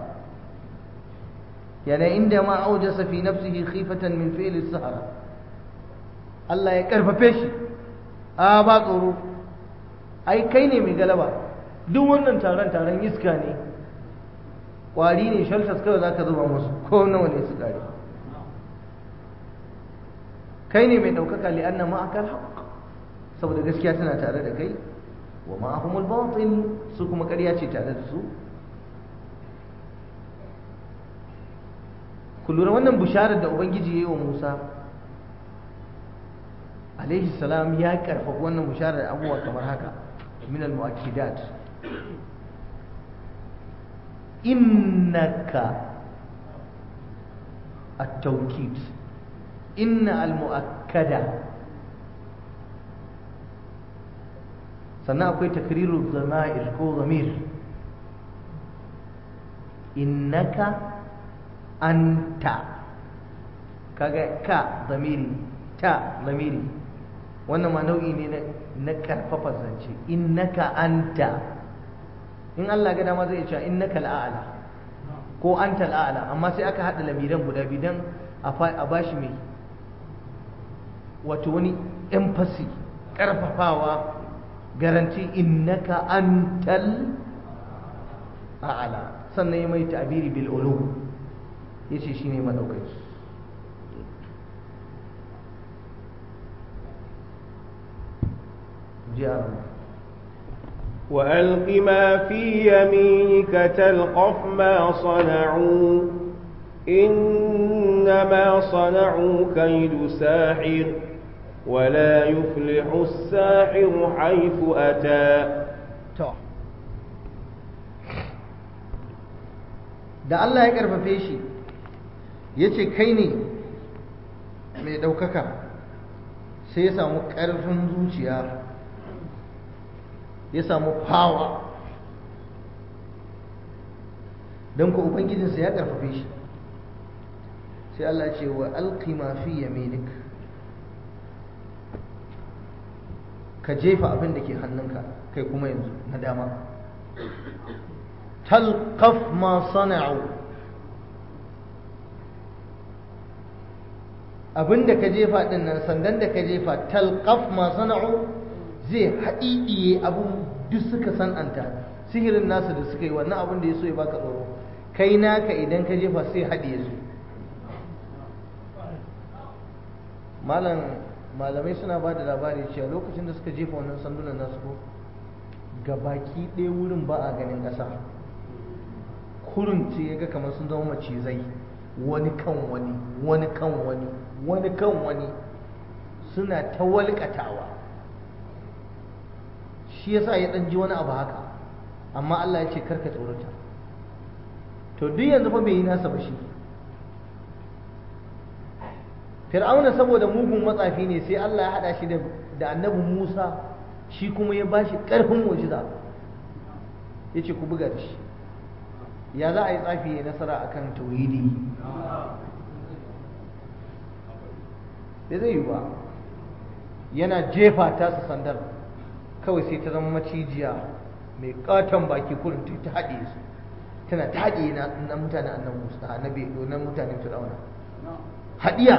yana inda ma aujasa fi nafsihi khifatan min fi'li sahara Allah ya karfafe shi a ba tsoro ai kai ne mai galaba duk wannan taron taron iska ne kwari ne shaltas kawai za ka zuba musu ko nawa ne su kare kai ne mai ɗaukaka li'anna ma'akal haqq saboda gaskiya tana tare da kai wa ma'ahumul batil su kuma ƙarya ce tare da su ku lura wannan bisharar da ubangiji ya yi wa musa alaihi salam ya karfafa wannan bisharar abubuwa kamar haka min al-mu'akkidat innaka at-tawkid inna al-mu'akkada sannan akwai takriru zama'ir ko zamir innaka anta kaga ka zamiri ta zamiri wannan ma nau'i ne na karfafa zance innaka anta in Allah ga dama zai ce innaka al'ala ko anta al'ala amma sai aka hada lamiran guda biyu dan a bashi mai wato wani emphasis karfafawa garanti innaka antal a'la sannan ya mai ta'biri bil ulu yace shine madaukaki جاء وألق ما في يمينك تلقف ما صنعوا إنما صنعوا كيد ساحر ولا يفلح الساحر حيث أتى da Allah ya karfafe shi ya ce kai ne mai ɗaukaka sai ya samu ƙarfin zuciya ya samu fawa don ku ubangijinsa ya karfafe shi sai Allah ce wa alqi ma fi yaminik ka jefa abin da ke hannunka kai kuma yanzu na dama talqaf ma sana'u abin da ka jefa din nan sandan da ka jefa talqaf ma sana'u zai haɗiɗiye abin duk suka san'anta sihirin nasu da suka yi wannan abin da ya so ya baka tsoro kai naka idan ka jefa sai haɗiye su malam malamai suna ba da labari cewa lokacin da suka jefa wannan sandunan nasu ko ga baki ɗaya wurin ba a ganin ƙasa kurin ce ya ga kamar sun zama macizai wani kan wani wani kan wani wani kan wani suna ta walƙatawa shi yasa ya ɗan ji wani abu haka amma Allah ya ce karka tsorata to duk yanzu fa bai yi nasa ba shi fir'auna saboda mugun matsafi ne sai Allah ya haɗa shi da annabi Musa shi kuma ya bashi ƙarfin mu'jiza ya ce ku buga da shi ya za a yi tsafi ya nasara akan tauhidi bai zai yi ba yana jefa ta su sandar kawai sai ta zama macijiya mai katon baki kurin ta haɗe su tana ta haɗe na mutane annan musa annabi na mutanen fir'auna haɗiya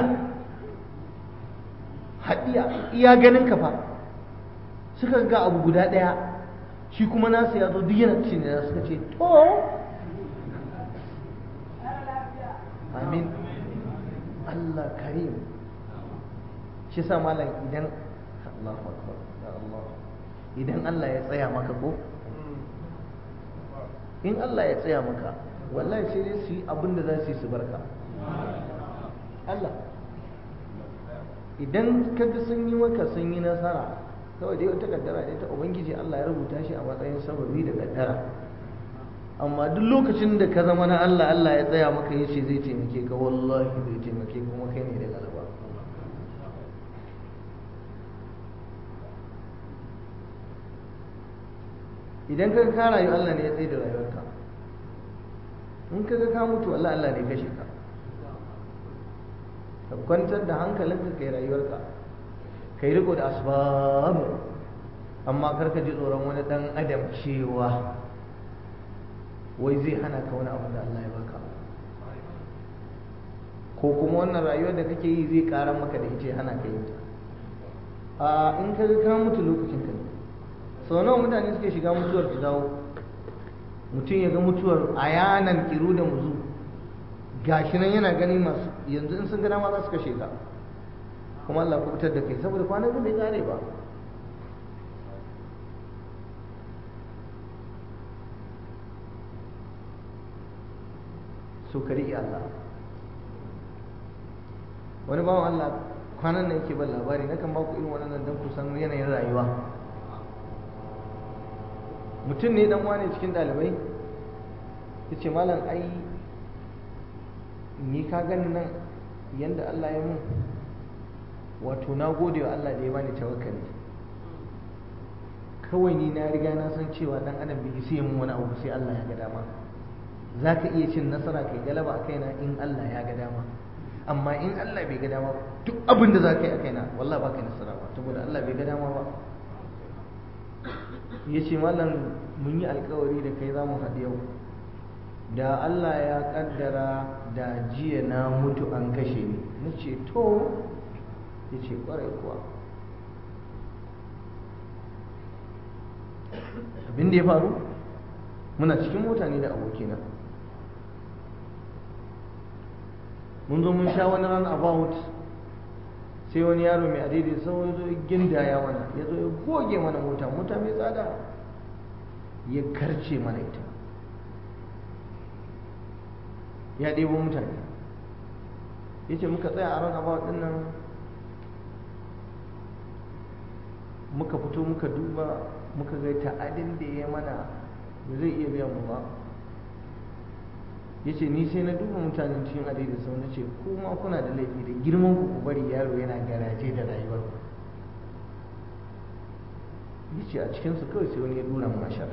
haɗiya iya ganin ka fa suka ga abu guda ɗaya shi kuma nasu ya zo duk yana cin da suka ce to amin Allah karim shi sa malam idan Allahu akbar ya Allah idan Allah ya tsaya maka ko in Allah ya tsaya maka wallahi sai dai su yi abin da za su yi su barka Allah idan kaga sun yi maka sun yi nasara kawai dai wata kaddara ne ta ubangiji Allah ya rubuta shi a matsayin sababi da kaddara amma duk lokacin da ka zama na Allah Allah ya tsaya maka ya ce zai taimake ka wallahi zai taimake kuma kai ne da galaba idan ka ka rayu Allah ne ya tsaye da rayuwarka in ka ga ka mutu Allah Allah ne kashe ka ka kwantar da hankalinka kai rayuwarka kai riko da asbab amma kar ka ji tsoron wani dan adam cewa wai zai hana ka wani abu da Allah ya baka ko kuma wannan rayuwar da kake yi zai ƙara maka da ita hana ka yi ta a in ka ga ka mutu lokacin ka ne sau nawa mutane suke shiga mutuwar su dawo mutum ya ga mutuwar a yanan kiru da muzu gashi nan yana gani masu yanzu in sun gana ma za su kashe ka kuma Allah ku fitar da kai saboda kwanan ka bai kare ba so ka riƙe Allah wani bawan Allah kwanan nan yake ban labari nakan ba ku irin wannan don ku san yanayin rayuwa mutum ne dan wane cikin ɗalibai ya ce malam ai ni ka gani nan yadda Allah ya mun wato na gode wa Allah da ya bani tawakkali kawai ni na riga na san cewa dan adam bai sai mun wani abu sai Allah ya ga dama za ka iya cin nasara kai galaba a kaina in Allah ya ga dama amma in Allah bai ga dama duk abin da za ka yi a kaina wallah ba ka nasara ba saboda Allah bai ga dama ba ya ce malam mun yi alkawari da kai za mu haɗu yau da Allah ya ƙaddara da jiya na mutu an kashe ni na ce to ya ce ƙwarai kuwa abin da ya faru muna cikin mota ne da abokina mun zo mun sha wani ran about sai wani yaro mai adidi sau ya zo gindaya mana ya zo ya goge mana mota mota mai tsada ya karce mana ita ya ɗebo mutane ya ce muka tsaya a ran about ɗin nan muka fito muka duba muka ga ta'adin da ya mana ba zai iya biyan mu ba ya ce ni sai na duba mutanen cikin adai da sau na ce kuma kuna da laifi da girman ku ku bari yaro yana garaje da rayuwar ya ce a cikinsu kawai sai wani ya dura mashar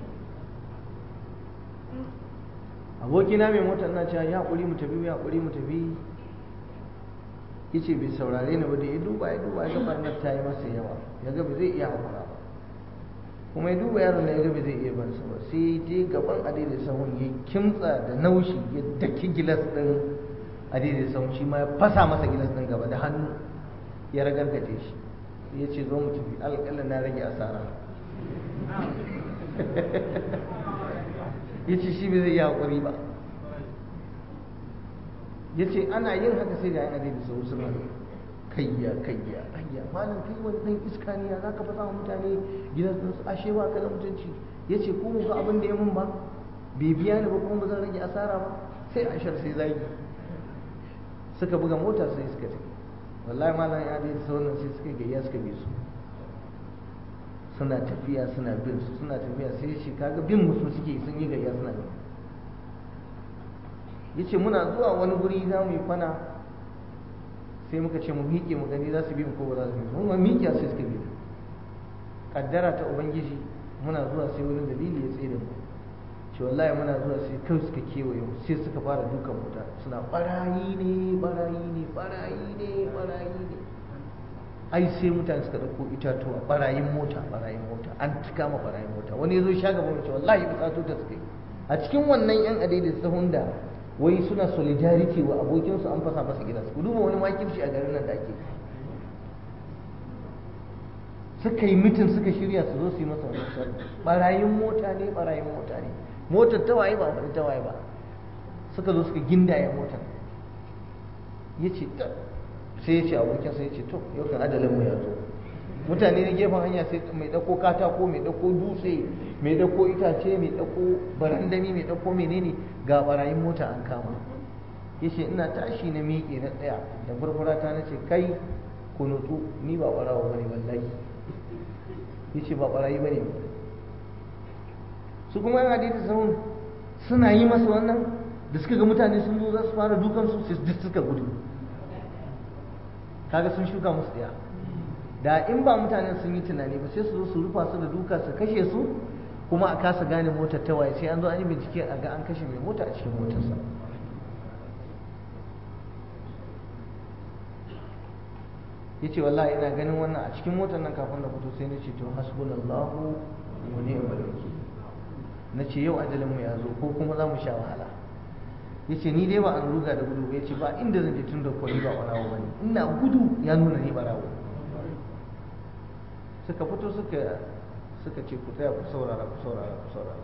abokina mai motar na cewa ya haƙuri mu tafi ya haƙuri mu tafi ya ce bai saurare ni ba da ya duba ya duba ya ga barnar ta yi masa yawa ya ga ba zai iya haƙura ba kuma ya duba yaron da ya ga ba zai iya ban sa ba sai je gaban adai sahun ya kimtsa da naushi ya daki gilas ɗin adai sahun shi ma ya fasa masa gilas ɗin gaba da hannu ya ragargaje shi ya ce zo mu tafi alƙalla na rage asara ya ce shi bai zai iya haƙuri ba ya ce ana yin haka sai ga yan adai sahun suna kayya kayya kayya malam kai wani dan iska ne ya zaka fasa wa mutane gidan su ashe ba ka da mutunci yace ko mu ga abin da ya mun ba bai biya ni ba kuma ba zan rage asara ba sai ashar sai zagi suka buga mota sai suka tafi wallahi malam ya dai sauran sai suka gayya suka bi su suna tafiya suna bin su suna tafiya sai shi kaga bin musu suke sun yi gayya suna bin yace muna zuwa wani guri za mu yi kwana sai muka ce mu miƙe mu gani za su bi mu ko ba za su bi mu ma miƙe sai suka bi kaddara ta ubangiji muna zuwa sai wani dalili ya tsere mu ce wallahi muna zuwa sai kai suka kewaye mu sai suka fara dukan wuta suna barayi ne barayi ne barayi ne barayi ne ai sai mutane suka ɗauko itatuwa barayin mota barayin mota an kama barayin mota wani ya zo sha gaba mace wallahi bukatu ta suka yi a cikin wannan yan adai sahun da wai suna solidarity wa abokinsu an fasa masa gidansu ku duba wani makirci a garin nan da ake suka yi mitin suka shirya su zo su yi masa wani sharri barayin mota ne barayin mota ne motar ta waye ba wani ta waye ba suka zo suka gindaya motar ya ce sai ya ce abokin sai ya ce to yau kan adalin mu ya zo mutane na gefen hanya sai mai dauko katako mai dauko dutse mai dauko itace mai dauko barandami mai dauko menene ga barayin mota an kama ya ce ina tashi na miƙe na tsaya da furfurata na ce kai ku nutsu ni ba barawa bane wallahi ya ce ba barayi bane su kuma yana da sahun suna yi masa wannan da suka ga mutane sun zo za su fara dukansu sai duk suka gudu kaga sun shuka musu ɗaya da in ba mutanen sun yi tunani ba sai su zo su rufa su da duka su kashe su kuma a kasa gane motar ta waye sai an zo an yi bincike a ga an kashe mai mota a cikin motarsa ya ce wallahi ina ganin wannan a cikin motar nan kafin da fito sai na ce to hasbunallahu wa ni'mal wakil na ce yau ajalin mu ya zo ko kuma za mu sha wahala ya ce ni dai ba an ruga da gudu ya ce ba inda zan je tun da kwani ba barawo ba ne ina gudu ya nuna ni barawo suka fito suka suka ce ku tsaya ku saurara ku saurara ku saurara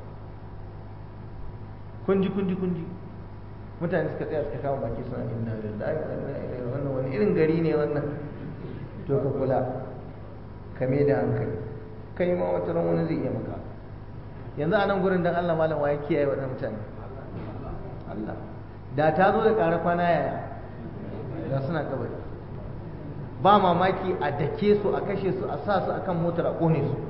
kunji kunji kunji mutane suka tsaya suka kama baki suna inna lillahi wa inna ilaihi wannan wani irin gari ne wannan to ka kula ka me da hankali kai ma wata ran wani zai iya maka yanzu a nan gurin dan Allah malam waye kiyaye waɗannan mutane Allah da ta zo da ƙara kwana yaya da suna kabari ba mamaki a dake su a kashe su a sa su akan motar a kone su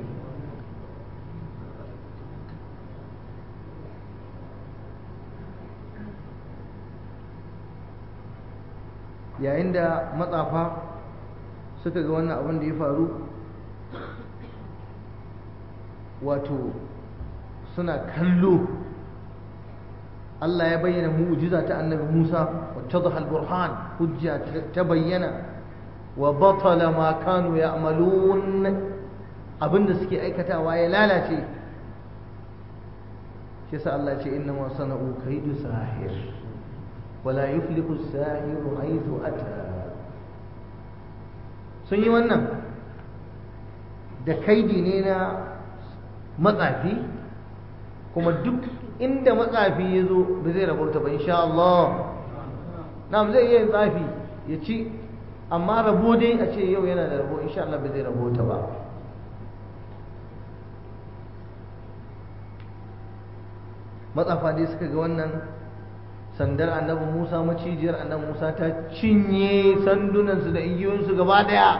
yayin da matsafa suka ga wannan abin da ya faru wato suna kallo Allah ya bayyana mu'jiza ta annabi Musa wattadha al-burhan hujja ta bayyana wa batala ma kanu ya'malun abinda suke aikatawa ya lalace shi yasa Allah ya ce inna ma sana'u kaidu sahir wala yuflihu as-sahiru haythu ata sun yi wannan da kaidi ne na matsafi kuma duk inda matsafi ya zo ba zai rabuta ba insha Allah na'am zai iya yin tsafi ya ci amma rabo dai a ce yau yana da rabo insha Allah ba zai rabota ba matsafa dai suka ga wannan sandar annabi Musa macijiyar annabi Musa ta cinye sandunansu da igiyoyinsu gaba daya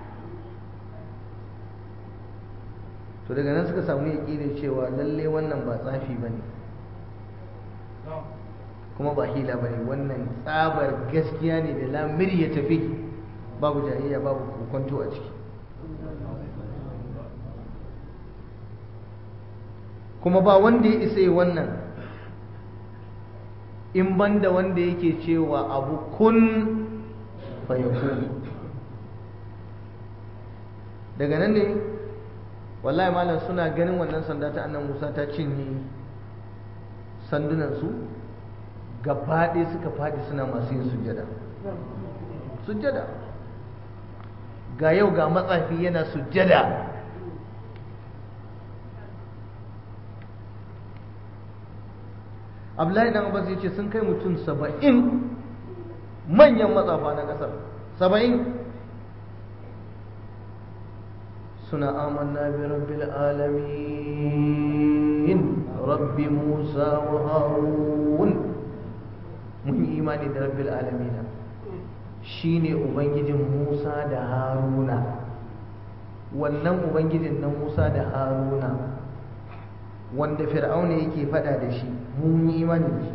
to daga nan suka samu yaƙinin cewa lalle wannan ba tsafi ba ne kuma ba hila ba ne wannan tsabar gaskiya ne da lamir ya tafi babu jayayya babu kokonto a ciki kuma ba wanda ya isa yi wannan in banda wanda yake cewa abu kun fayakun daga nan ne wallahi malam suna ganin wannan sanda ta annan musa ta cinye sandunansu gaba ɗaya suka faɗi suna masu yin sujjada sujjada ga yau ga matsafi yana sujjada abdullahi dan abbas ya ce sun kai mutum saba'in manyan matsafa na ƙasar saba'in suna amanna bi rabbil alamin rabbi musa wa harun mun yi imani da rabbil alamin shine ubangijin musa da haruna wannan ubangijin na musa da haruna wanda fir'auna yake fada da shi mun yi imani da shi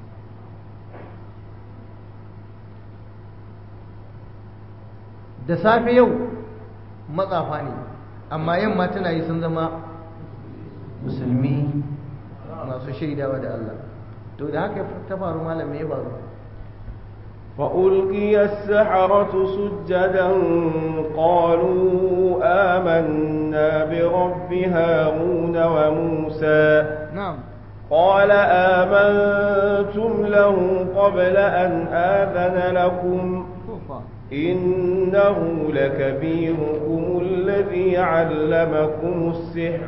da safe yau matsafa ne amma yamma tana yi sun zama musulmi masu shaidawa da Allah to da haka ta faru malam me ya faru وألقي السحرة سجدا قالوا آمنا برب هارون وموسى نعم قال آمنتم له قبل أن آذن لكم إنه لكبيركم الذي علمكم السحر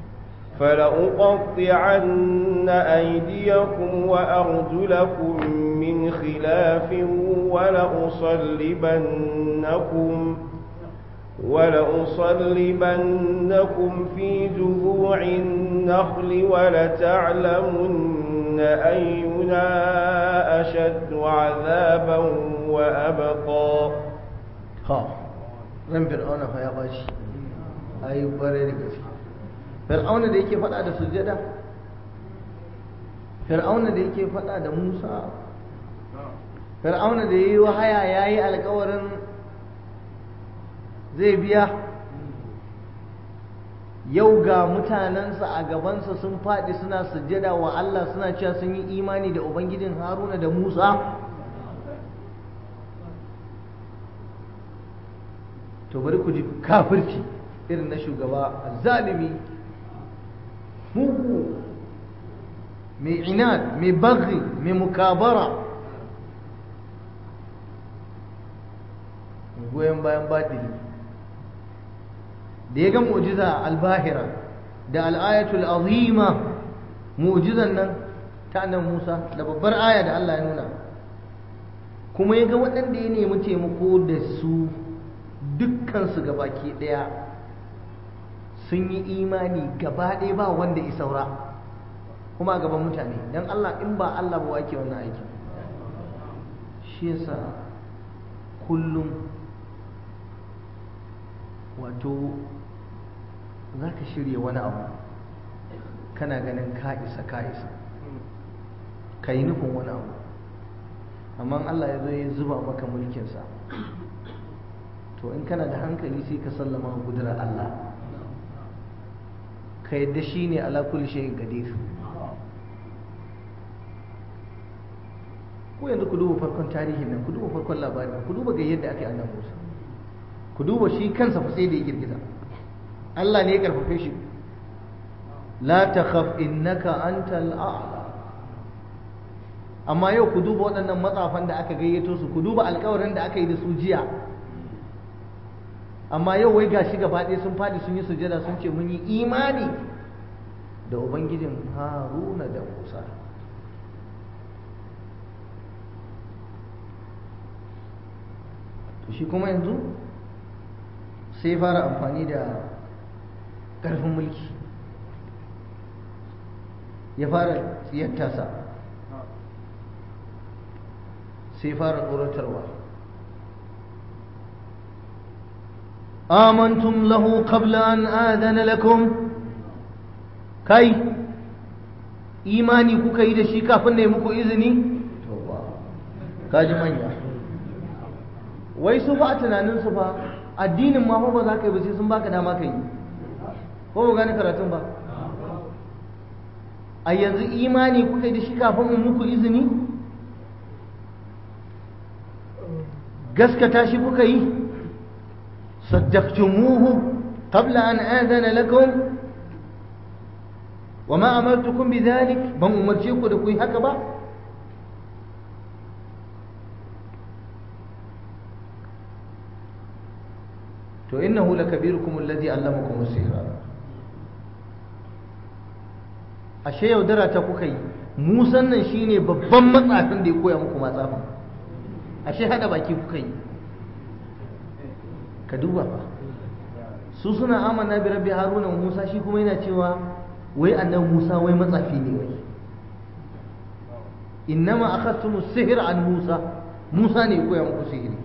فلأقطعن أيديكم وأرجلكم من خلاف ولأصلبنكم ولأصلبنكم في جذوع النخل ولتعلمن أينا أشد عذابا وأبقى ha ran fir'auna fa ya bashi ai bare da gaske fir'auna da yake faɗa da sujjada fir'auna da yake faɗa da Musa fir'auna da yayi wahaya yayi alƙawarin zai biya yau ga mutanensa a gabansa sun faɗi suna sujjada wa Allah suna cewa sun yi imani da ubangijin Haruna da Musa to bari ku ji kafirci irin na shugaba zalimi mugu mai inad mai baghi mai mukabara goyon bayan batili da ya ga mu'jiza albahira da al'ayatul azima mu'jizan nan ta annan Musa da babbar aya da Allah ya nuna kuma ya ga waɗanda ya nemi taimako da su dukkansu gabaki ɗaya sun yi imani gaba ɗaya ba wanda ya saura kuma a gaban mutane don Allah in ba Allah ba wake wannan aiki shi yasa kullum wato za ka shirya wani abu kana ganin ka isa ka isa ka yi nufin wani abu amma Allah ya zo ya zuba maka mulkinsa to in kana da hankali sai ka sallama wa kudurar Allah ka yadda shi ne ala kulli shayin qadir ko yanzu ku duba farkon tarihin nan ku duba farkon labarin ku duba ga yadda ake annabi Musa ku duba shi kansa fa sai da ya girgiza Allah ne ya karfafe shi la takhaf innaka antal a'la amma yau ku duba waɗannan matsafan da aka gayyato su ku duba alƙawarin da aka yi da su jiya amma yau wai gashi gaba ɗaya sun faɗi sun yi sujada sun ce mun yi imani da ubangijin haruna da musa to shi kuma yanzu sai fara amfani da ƙarfin mulki ya fara tsiyar tasa sai fara tsoratarwa آمنتم له قبل أن آذن لكم كي إيماني كوكا إذا شيكا فنه مكو إذني kaji manya wai su ba a tunanin su ba addinin ma ba za ka yi ba sai sun baka dama ka yi ko ba gane karatun ba a yanzu imani kuka yi da shi kafin in muku izini gaskata shi kuka yi صدقتموه قبل أن آذن لكم وما أمرتكم بذلك بم أمرتكم لكي هكذا to innahu lakabirukum alladhi allamakum as-sihra ashe yaudara ta kuka yi musan nan shine babban matsafin da ya koya muku matsafin ashe hada baki kuka yi ka duba fa su suna amana bi rabbi haruna musa shi kuma yana cewa wai annan musa wai matsafi ne wai innama akhadtum as-sihr an musa musa ne koya muku sihiri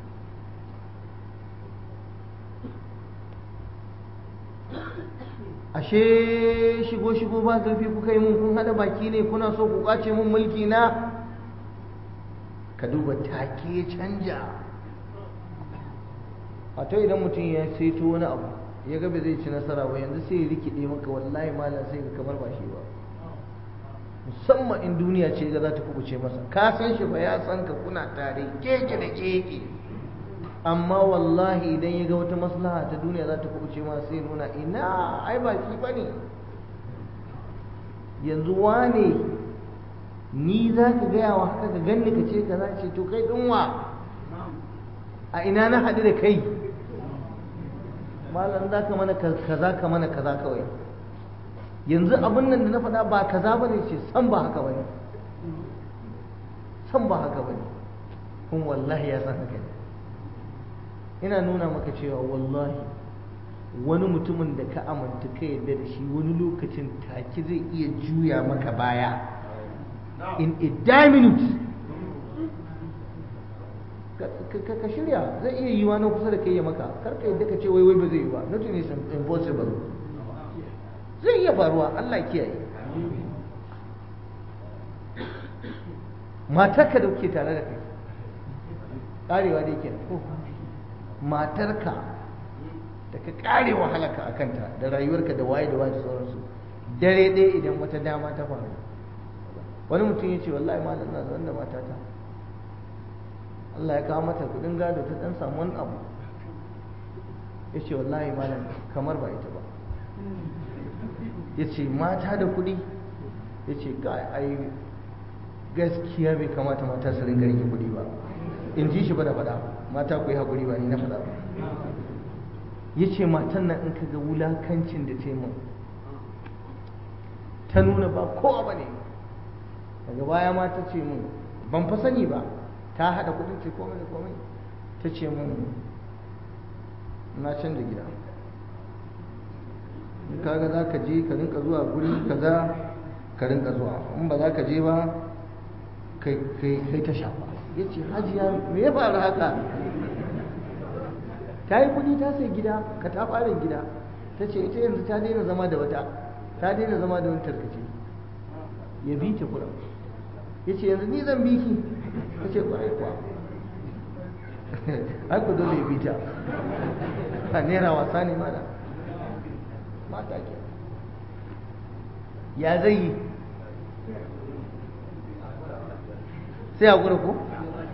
ashe shigo shigo ba zurfi kuka yi mun kun hada baki ne kuna so ku kwace mun mulki na ka duba take canja a to idan mutum ya saito wani abu ya ga zai ci nasara ba yanzu sai ya rikide maka wallahi malam sai ka kamar ba shi ba musamman in duniya ce ga za ta kubuce masa ka san shi ba ya san ka kuna tare keke da keke amma wallahi idan ya ga wata maslaha ta duniya za ta kubuce masa sai nuna ina ai ba shi bane yanzu wane ni za ka gaya wa haka ka ganni ka ce ka za ce to kai ɗinwa a ina na haɗu da kai malam za ka mana kaza ka mana kaza kawai yanzu abin nan da na faɗa ba kaza ba ne ce san ba haka ba ne san ba haka ba ne kun wallahi ya san haka ne ina nuna maka cewa wallahi wani mutumin da ka aminta ka yadda da shi wani lokacin take zai iya juya maka baya in a die minute ka shirya zai iya yi na kusa da kai ya maka karka yadda ka ce wai wai ba zai yi ba nothing is impossible zai iya faruwa Allah kiyaye matarka da kuke tare da kai karewa da yake ko matarka da ka kare wahalarka a kanta da rayuwarka da waye da waye da sauransu dare ɗaya idan wata dama ta faru wani mutum ya ce wallahi malam na zaune da matata Allah ya kawo mata kudin gado ta dan samu wani abu ya ce wallahi malam kamar ba ita ba ya ce mata da kudi ya ce ai gaskiya bai kamata mata su ringa rike kudi ba in ji shi ba da faɗa mata ku yi haƙuri ba ni na faɗa ba ya ce matan nan in ka ga wulakancin da ta yi min ta nuna ba kowa ba ne daga baya ma ta ce min ban fa sani ba ta haɗa kudin ce komai da komai ta ce min na canza gida in kaga za ka je ka rinka zuwa guri kaza ka rinka zuwa in ba za ka je ba kai ta shafa ya ce hajiya me ya faru haka ta yi kudi ta sai gida ka ta fara gida ta ce ita yanzu ta daina zama da wata ta daina zama da wani tarkace ya bi ta kuɗin ya ce yanzu ni zan bi ki ta ce ƙwarai kuwa ai ku dole ya bi ta a naira wasa ne mana mata ke ya zai yi sai a gura ko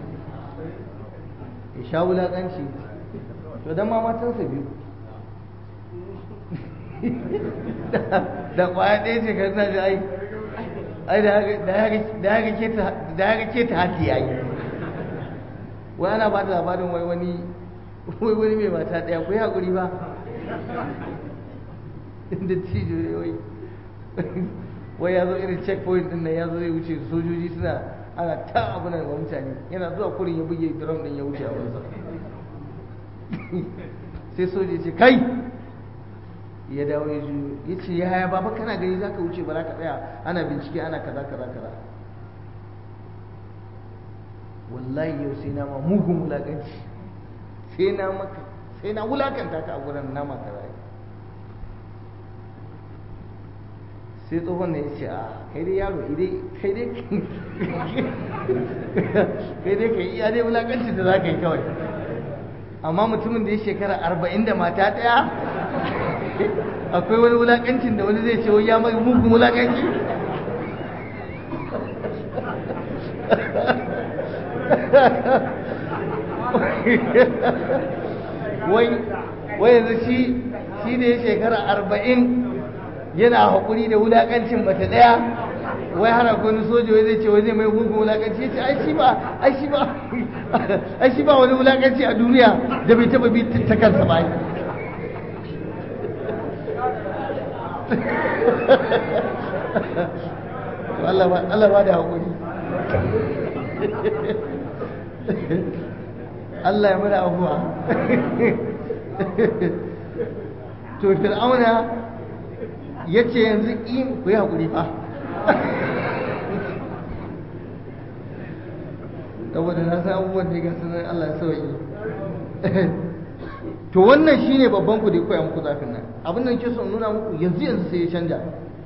ya sha wulaƙanci to don ma matansa biyu da kwaya ɗaya ce kan ji ai ai da haka ke ta hati ya yi wai ana ba da labarin wai wani wai wani mai mata ɗaya ku yi haƙuri ba inda cijo ne wai wai ya zo irin checkpoint ɗin nan ya zo zai wuce sojoji suna ana ta abu nan wa mutane yana zuwa kurin ya buge drum ɗin ya wuce a wansa sai soja ce kai ya dawo ya juyo ya ce ya haya baba kana gani za ka wuce ba za ka tsaya ana bincike ana kaza kaza kaza wallahi yau sai na ma mugun wulakanci sai na maka sai na wulakanta ka a gurin nama kaza sai tsohon ne ya ce a kai dai yaro kai dai kai dai kai iya dai wulakanci da za ka yi kawai amma mutumin da ya shekara arba'in da mata ɗaya akwai wani wulakancin da wani zai ce ya mai mugun wulakanci wai wai yanzu shi shi da ya shekara arba'in yana haƙuri da wulakancin mace ɗaya wai har akwai wani soja wai zai ce wai zai mai mugun wulakanci ya ce ai shi ba ai shi ba ai shi ba wani wulakanci a duniya da bai taba bi ta kansa ba Allah ba da haƙuri Allah ya mana abuwa to fir'auna ya ce yanzu ƙin ku yi haƙuri fa saboda na san abubuwan da ga sanar Allah ya sauki to wannan shine babban ku da koya muku zafin nan abin da nake so in nuna muku yanzu yanzu sai ya canja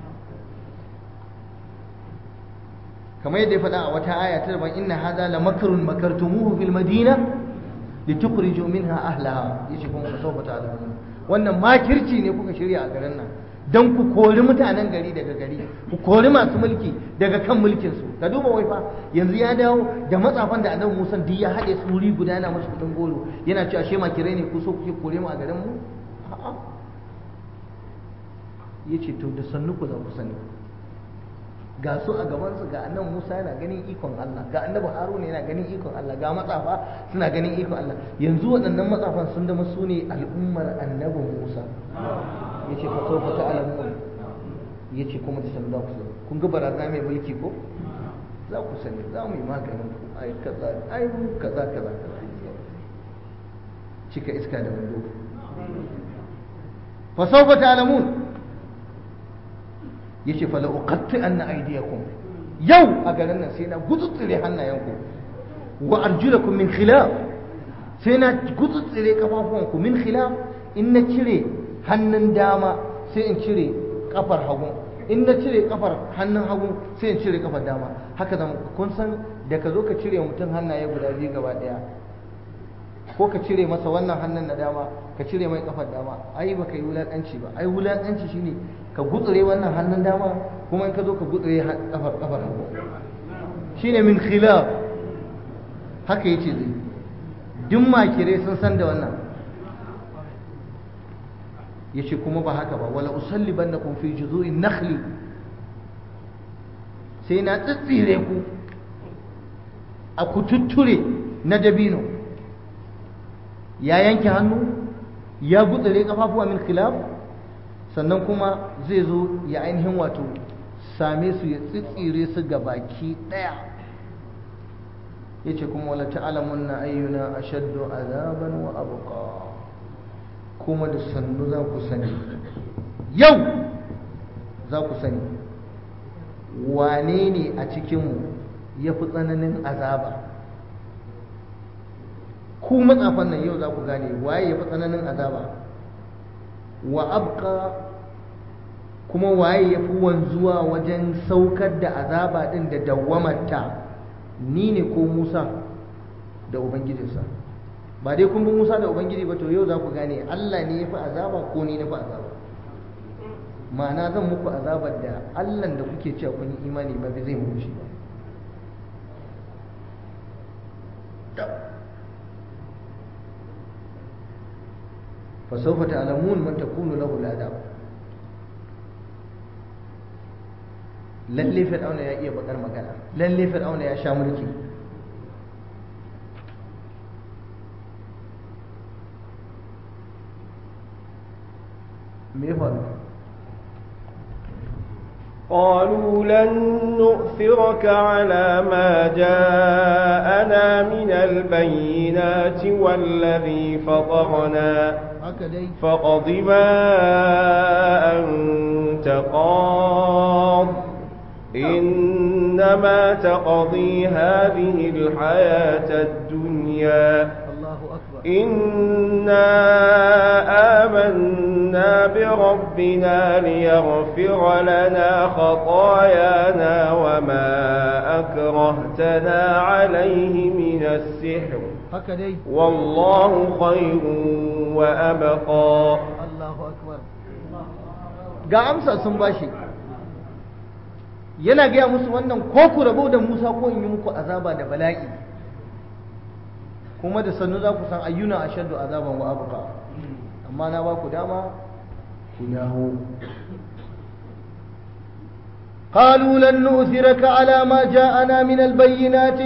kamar yadda ya faɗa a wata aya ta daban inna hadha la makrun makartumuhu fil madina litukhriju minha ahlaha yace kuma sawfa ta'lamun wannan makirci ne kuka shirya a garin nan don ku kori mutanen gari daga gari ku kori masu mulki daga kan mulkinsu ka duba wai fa yanzu ya dawo da matsafan da annabi Musa duk ya haɗe tsuri guda yana musu kudin goro yana cewa ashe makirai ne ku so kuke kore mu a garin mu a'a yace to da sannu ku za ku sani ga su a gabansu ga annabi Musa yana ganin ikon Allah ga annabi Haruna yana ganin ikon Allah ga matsafa suna ganin ikon Allah yanzu waɗannan matsafan sun zama su ne al'ummar annabi Musa yace fa sawfa ta'lamun yace kuma da sanu za ku sani kun ga barazana mai mulki ko za ku sani za mu yi maganin ku ai kaza ai mu kaza kaza cika iska da wando fa sawfa ta'lamun yace fa la uqatti anna aydiyakum yau a garin nan sai na gutsutsire hannayenku wa arjulakum min khilaf sai na gutsutsire kafafuwanku min khilaf in na cire hannun dama sai in cire kafar hagu in na cire kafar hannun hagu sai in cire kafar dama haka zama kun san da ka zo ka cire mutum hannaye guda biyu gaba daya ko ka cire masa wannan hannun na dama ka cire mai kafar dama ai baka yi wulakanci ba ai wulakanci shine ka gutsure wannan hannun dama kuma in ka zo ka gutsure kafar kafar hagu shine min khilaf haka yace zai duk makire sun san da wannan yace kuma ba haka ba wala usallibannakum fi juzu'in nakhli sai na tsitsire ku a kututture na dabino ya yanke hannu ya gutsure kafafuwa min khilaf sannan kuma zai zo ya ainihin wato same su ya tsitsire su ga baki daya yace kuma wala ta'lamunna ayyuna ashaddu azaban wa abqa kuma da sannu za ku sani yau za ku sani wane ne a cikinmu ya fi tsananin azaba ku matsafan nan yau za ku gane waye ya fi tsananin azaba wa abqa kuma waye ya fi wanzuwa wajen saukar da azaba ɗin da dawwamarta ni ne ko musa da ubangijinsa ba dai kun bi musa da ubangiji ba to yau za ku gane allah ne ya fi azaba ko ni na fi azaba ma'ana zan muku azabar da allan da kuke cewa kun yi imani ba zai muku shi ba فسوف تعلمون من تكون له العذاب lalle fir'auna ya iya bakar magana lalle fir'auna ya sha mulki me faru قالوا لن نؤثرك على ما جاءنا من البينات والذي فطرنا فاقض ما أنت قاض إنما تقضي هذه الحياة الدنيا الله أكبر إنا آمنا بربنا ليغفر لنا خطايانا وما أكرهتنا عليه من السحر haka dai والله خير وأبقى Allahu akbar ga amsa sun bashi yana gaya musu wannan ko ku rabo da Musa ko in yi muku azaba da bala'i kuma da sannu za ku san ayyuna ashaddu azaban wa abqa amma na ba ku dama ku dawo قالوا لن نؤثرك على ما جاءنا من البينات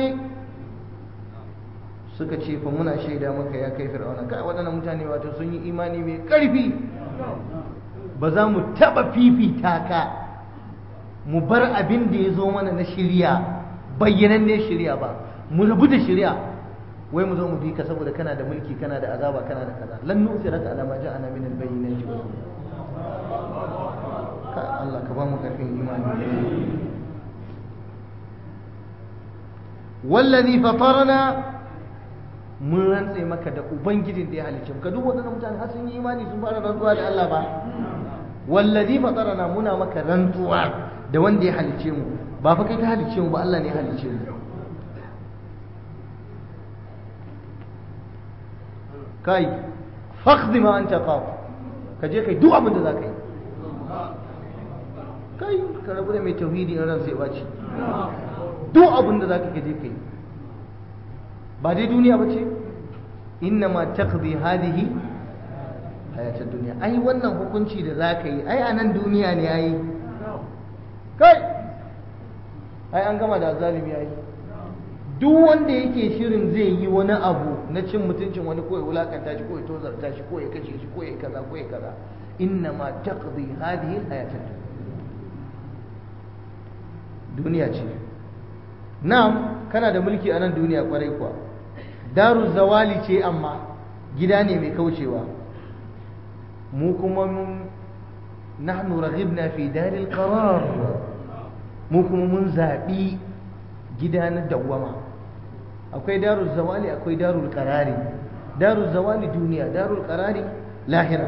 suka ce fa muna shaida maka ya kai fir'auna kai waɗannan mutane wato sun yi imani mai ƙarfi ba za mu taɓa fifita ka mu bar abin da ya zo mana na shirya bayyanan ne shirya ba mu rabu da shirya wai mu zo mu bi ka saboda kana da mulki kana da azaba kana da kaza lan nusiraka ala ma ja'ana min al-bayyinati wa ka Allah ka ba mu karfin imani wallazi fatarana mun rantse maka da ubangijin da ya halicce mu ka duk waɗannan mutane har sun yi imani sun fara rantsuwa da Allah ba wallazi fatarana muna maka rantsuwa da wanda ya halicce mu ba fa kai ka halicce mu ba Allah ne ya halicce mu kai faqdi ma anta qaf ka je kai duk abin da za ka yi kai ka rabu da mai tauhidi in ran sai baci duk abin da za ka je ka yi ba dai duniya ba ce inna ma taqdi hadhihi hayatar duniya ai wannan hukunci da za ka yi ai a nan duniya ne ai kai ai an gama da zalimi ai duk wanda yake shirin zai yi wani abu na cin mutuncin wani ko ya wulakanta shi ko ya tozarta shi ko ya kashe shi ko ya kaza ko ya kaza inna ma taqdi hadhihi hayatar duniya ce na'am kana da mulki a nan duniya kwarai kuwa daru zawali ce amma gida ne mai kaucewa mu kuma mun nahnu raghibna fi daril qarar mu kuma mun zabi gida na dawwama akwai darul zawali akwai darul qarari darul zawali duniya darul qarari lahira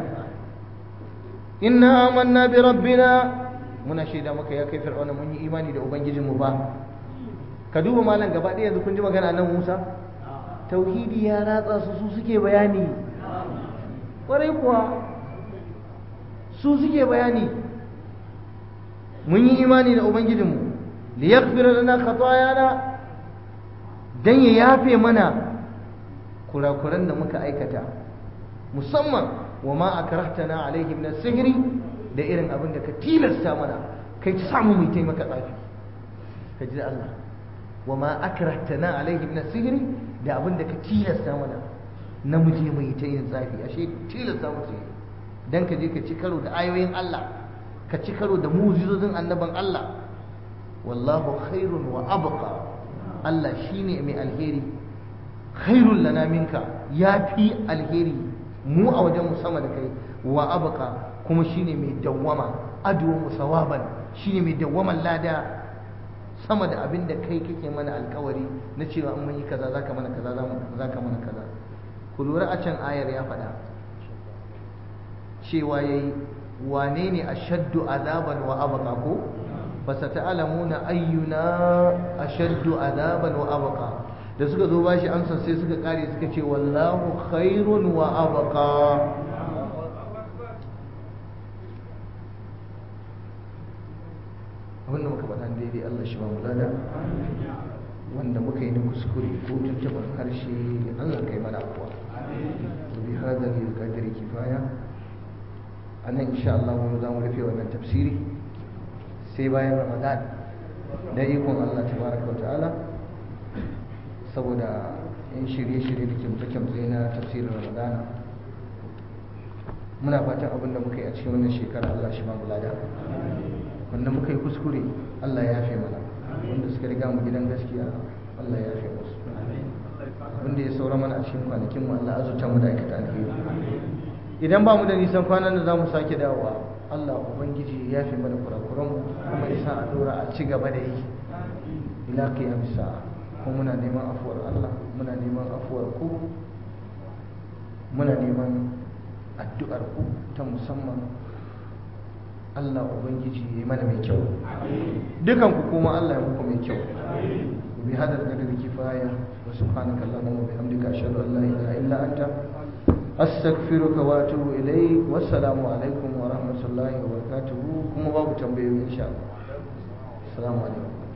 inna amanna bi rabbina muna shaida maka ya kai fir'auna mun yi imani da ubangijinmu ba ka duba malam gaba ɗaya yanzu kun ji magana nan Musa tauhidi ya ratsa su su suke bayani ƙwarai kuwa su suke bayani mun yi imani da ubangijinmu li yaghfira lana khatayana dan ya yafe mana kurakuran da muka aikata musamman wa ma akrahtana alaihi min as-sihri da irin abin da ka tilasta mana kai ta samu mu taimaka tsafi ka ji Allah wa ma akrahtana alaihi min as-sihri da abin da ka tilasta mana na mu je mu yi ta yin tsafi ashe tilasta mu sai dan ka je ka ci karo da ayoyin Allah ka ci karo da mu'jizozin annaban Allah wallahu khairun wa abqa Allah shine mai alheri khairul lana minka yafi alheri mu a wajen mu sama da kai wa abqa kuma shine mai dawwama adwa musawaban shine mai dawwaman lada sama da abin da kai kake mana alkawari na cewa in mun yi kaza zaka mana kaza zaka mana kaza ku lura a can ayar ya faɗa cewa yayi wane ne ashaddu azaban wa abqa ko fasata'lamuna ayyuna ashaddu azaban wa abqa da suka zo bashi amsa sai suka kare suka ce wallahu khairun wa abqa abinda muka faɗa daidai Allah shi ba mu lada wanda muka yi na kuskure ko tuntuɓar harshe Allah kai mana afuwa wa bi hadha al-qadri kifaya anan insha Allah mu za mu rufe wannan tafsiri sai bayan Ramadan da ikon Allah tabaraka wa ta'ala saboda in shirye-shirye da kimtsa-kimtsa na tafsirin Ramadan muna fatan abin da muka yi a cikin wannan shekara Allah shi ba mu lada wanda muka yi kuskure Allah ya yafe mana wanda suka riga mu gidan gaskiya Allah ya yafe musu wanda ya saura mana a cikin kwanakin mu Allah azurta mu da aikata alheri idan ba mu da nisan kwanan da zamu sake dawowa Allah ubangiji ya yafe mana kurakuran mu kuma ya sa a dora a ci gaba da yi ila qiyam sa'a kuma muna neman afuwar Allah muna neman afuwar ku muna neman addu'ar ku ta musamman Allah Ubangiji ya yi mana mai kyau dukan ku kuma Allah ya muku mai kyau bi hadar da daga kifaya wa subhanaka allahumma wa bihamdika ashhadu an la ilaha illa anta astaghfiruka wa atubu ilayk wassalamu alaikum wa rahmatullahi wa barakatuh kuma babu tambayoyi insha Allah assalamu alaikum